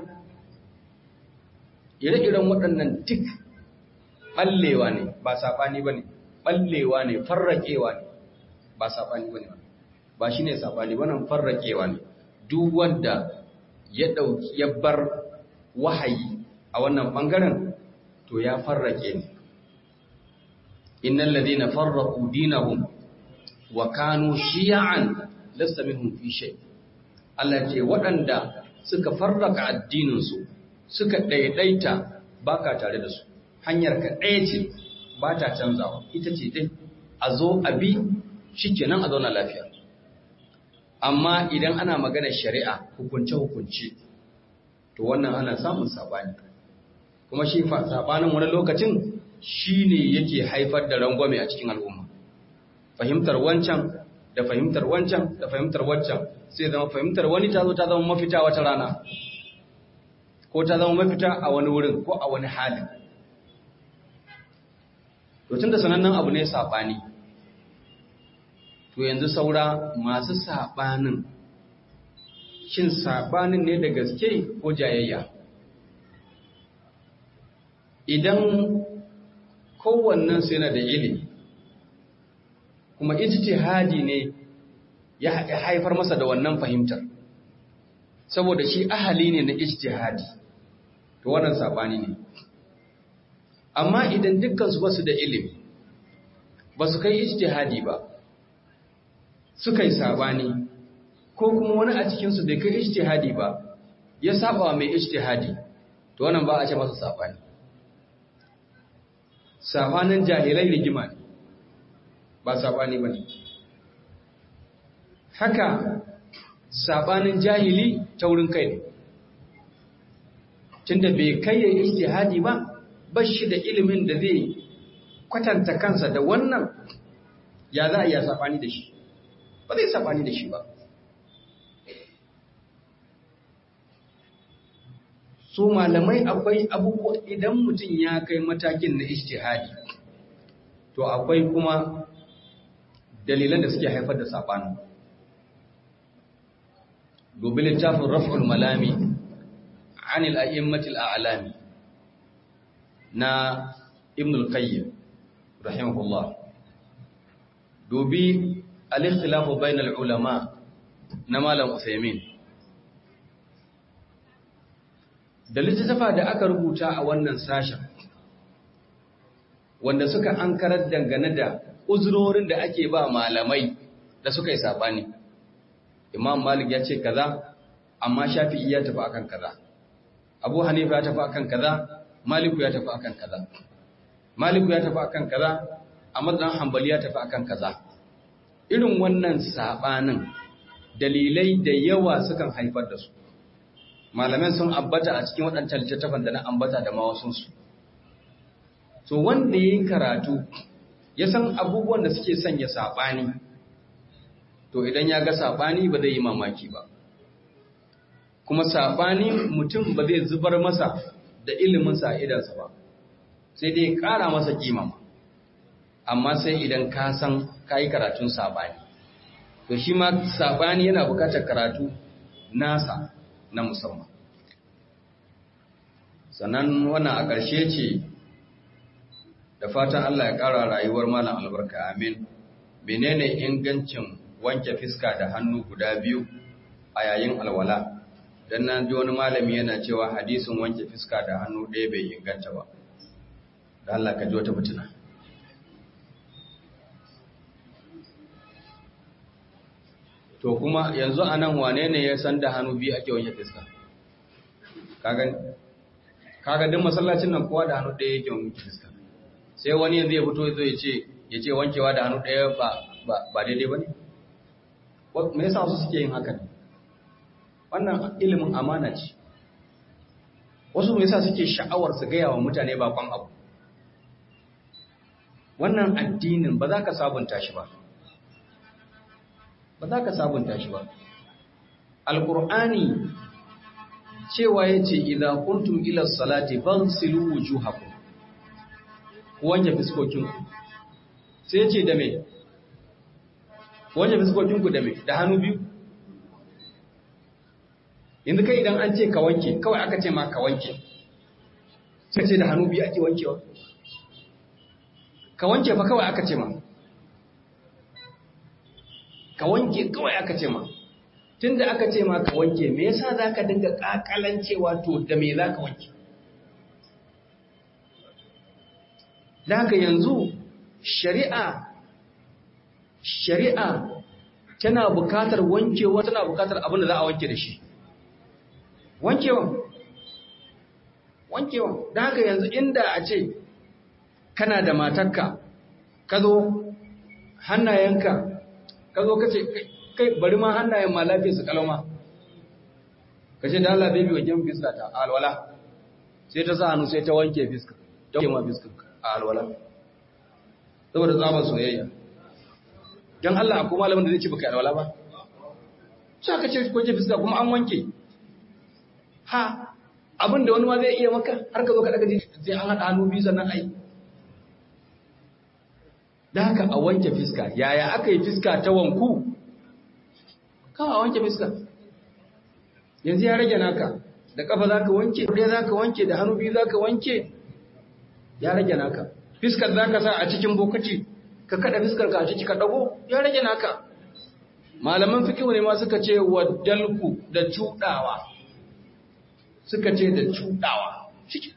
ire-iren waɗannan tik ɓallewa ne ba saɓani ba ne ɓallewa ne farraƙewa ne ba saɓani ba ne ba shi ne saɓani ba nan farraƙewa ne duk wanda ya ɗauki ya bar wahayi a wannan ɓangaren to ya farraƙe ne innal ladina farraqu dinahum wa kanu shi'an lasta minhum fi shay Allah ce waɗanda suka farraka addininsu suka ɗaiɗaita baka tare da su hanyar ka ɗaya ce ba ta canzawa ita ce dai a zo a bi shikenan a zauna lafiya amma idan ana magana shari'a hukunce hukunce to wannan ana samun sabani kuma shi fa sabanin wani lokacin shine yake haifar da rangwame a cikin al'umma fahimtar wancan da fahimtar wancan da fahimtar wancan sai zama fahimtar wani ta zo ta zama mafita wata rana ko ta zama mafita a wani wurin ko a wani halin to tunda sanannen abu ne sabani to yanzu saura masu sabanin shin sabanin ne da gaske ko jayayya idan kowannen sai na da ilimi kuma ijtihadi ne ya haifar masa da wannan fahimtar saboda shi ahali ne na ijtihadi to wannan sabani ne amma idan dukkan su basu da ilimi basu kai ijtihadi ba suka yi sabani ko kuma wani a cikin su bai kai ijtihadi ba ya saba mai ijtihadi to wannan ba a ce masa sabani sabanin jahilai rigima ne ba saɓani ba ne. Haka saɓanin jahili taurin kai ne, tunda bai kai ya ijtihadi ba, ba shi da ilimin da zai kwatanta kansa da wannan ya za a iya saɓani da shi, ba zai saɓani da shi ba. Su malamai akwai abubuwa idan mutum ya kai matakin na ijtihadi, to akwai kuma dalilan da suke haifar da saɓani. Dubi littafin raf'ul malami anil a'immatil a'lami na Ibn al-Qayyim rahimahullah. Dubi al-ikhtilafu bainal ulama na malam Usaimin da littattafa da aka rubuta a wannan sashen wanda suka ankarar dangane da uzurorin da ake ba malamai da suka yi sabani imam malik ya ce kaza amma shafi'i ya tafi akan kaza abu hanifa ya tafi akan kaza maliku ya tafi akan kaza maliku ya tafi akan kaza ahmad dan hanbali ya tafi akan kaza irin wannan sabanin dalilai da yawa sukan haifar da su malaman sun ambata a cikin waɗancan littattafan da na ambata da mawasunsu so wanda ya yi karatu ya san abubuwan da suke sanya saɓani to idan ya ga saɓani ba zai yi mamaki ba kuma saɓani mutum ba zai zubar masa da iliminsa a idansa ba sai dai ƙara masa kimama amma sai idan ka san ka yi karatun saɓani to shi ma saɓani yana buƙatar karatu nasa na musamman sannan wannan a ƙarshe ce da fatan Allah ya ƙara rayuwar malam albarka amin menene ingancin wanke fiska da hannu guda biyu a yayin alwala dan nan ji wani malami yana cewa hadisin wanke fiska da hannu ɗaya bai inganta ba da Allah ka ji wata mutuna to kuma yanzu anan wane ne ya san da hannu biyu ake wanke fiska kaga kaga duk masallacin nan kowa da hannu ɗaya yake wanke fiska sai wani yanzu ya fito zai ce ya ce wankewa da hannu ɗaya ba ba daidai ba ne me yasa wasu suke yin haka ne wannan ilimin amana ce wasu me yasa suke sha'awar su gaya wa mutane bakon abu wannan addinin ba za ka sabunta shi ba ba za ka sabunta shi ba alƙur'ani cewa ya ce idan kuntum ila salati fansilu wujuhakum ku wanke fiskokinku sai ya ce da me wanke fiskokinku da me da hannu biyu yanzu kai idan an ce ka wanke kawai aka ce ma ka wanke sai ce da hannu biyu ake wankewa ka wanke fa kawai aka ce ma ka wanke kawai aka ce ma tun da aka ce ma ka wanke me yasa za ka dinga ƙaƙalancewa to da me za ka wanke da haka yanzu shari'a shari'a tana bukatar wankewa tana bukatar abin da za a wanke da shi wankewa wankewa da haka yanzu inda a ce kana da matarka ka zo hannayenka ka zo ka ce kai bari ma hannayen ma lafiya su kalama ka ce da Allah baby wajen fiska ta alwala sai ta sa hannu sai ta wanke fiska ta wanke ma fiska a alwala saboda tsabar soyayya don Allah akwai malamin da zai ce baka alwala ba sai ka ce wanke fiska kuma an wanke ha abinda wani ma zai iya maka har ka zo ka daga ji sai an haɗa hannu biyu sannan ai da haka a wanke fiska yaya aka yi fiska ta wanku kawai a wanke fiska yanzu ya rage naka da kafa za ka wanke ɗaya za ka wanke da hannu biyu za ka wanke ya rage naka fiskar za ka sa a cikin bokaci ka kada fiskar ka a ciki ka ɗago ya rage naka malaman fikihu ne ma suka ce wa dalku da cuɗawa suka ce da cuɗawa ciki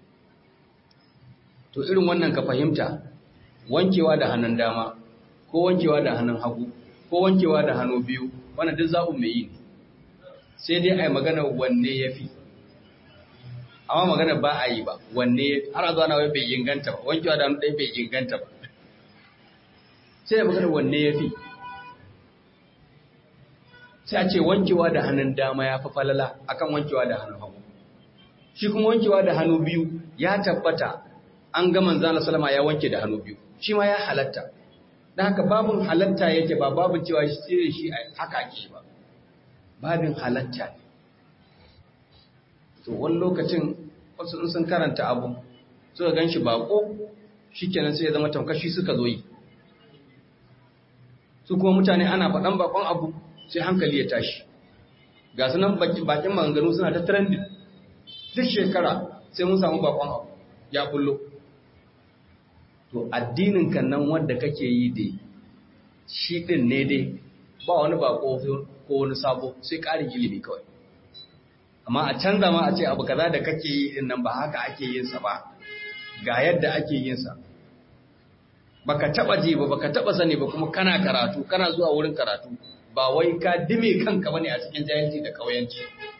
to irin wannan ka fahimta wankewa da hannun dama ko wankewa da hannun hagu ko wankewa da hannu biyu wannan duk zaɓin mai yi ne sai dai a yi magana wanne ya fi amma magana ba a yi ba wanne har a zuwa na wai bai inganta ba wankewa da hannu ɗaya bai inganta ba sai a magana wanne ya fi sai a ce wankewa da hannun dama ya fi falala akan wankewa da hannun hagu shi kuma wankewa da hannu biyu ya tabbata an ga manzana salama ya wanke da hannu biyu shi ma ya halatta da haka babin halatta yake ba babin cewa shi shi haka ake ba babin halatta ne to wani lokacin wasu in sun karanta abu suka gan shi bako shi kenan sai ya zama tamkashi suka zo yi su kuma mutane ana faɗan bakon abu sai hankali ya tashi ga su nan bakin maganganu suna ta trending duk shekara sai mun samu bakon abu ya bullo to addinin kan nan wanda kake yi dai shi ɗin ne dai ba wani ba ko wani sabo sai ƙarin ilimi kawai amma a canza ma a ce abu kaza da kake yi din nan ba haka ake yin sa ba ga yadda ake yin sa baka taba ji ba baka taba sani ba kuma kana karatu kana zuwa wurin karatu ba wai ka dime kanka bane a cikin jahilci da kauyanci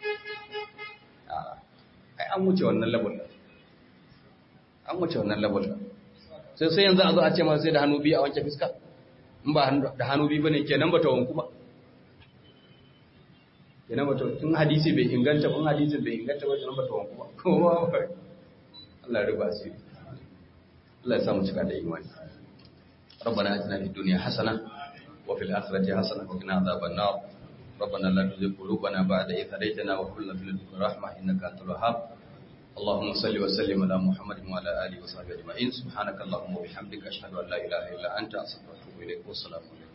ai an wuce wannan level an wuce wannan level sai sai yanzu a zo a ce ma sai da hannu biyu a wanke fiska in ba da hannu biyu bane kenan ba ta wanku ba kenan ba ta tun hadisi bai inganta ba hadisin bai inganta ba kenan ba ta wanku ba kuma Allah ya riba asiri Allah ya samu cika da imani ربنا اتنا في الدنيا حسنه وفي الاخره حسنه وقنا عذاب النار ربنا لا تزغ قلوبنا بعد إذ هديتنا وهب لنا من لدنك رحمه انك انت الوهاب اللهم صل وسلم على محمد وعلى اله وصحبه اجمعين سبحانك اللهم وبحمدك اشهد ان لا اله الا انت استغفرك واتوب اليك والسلام عليكم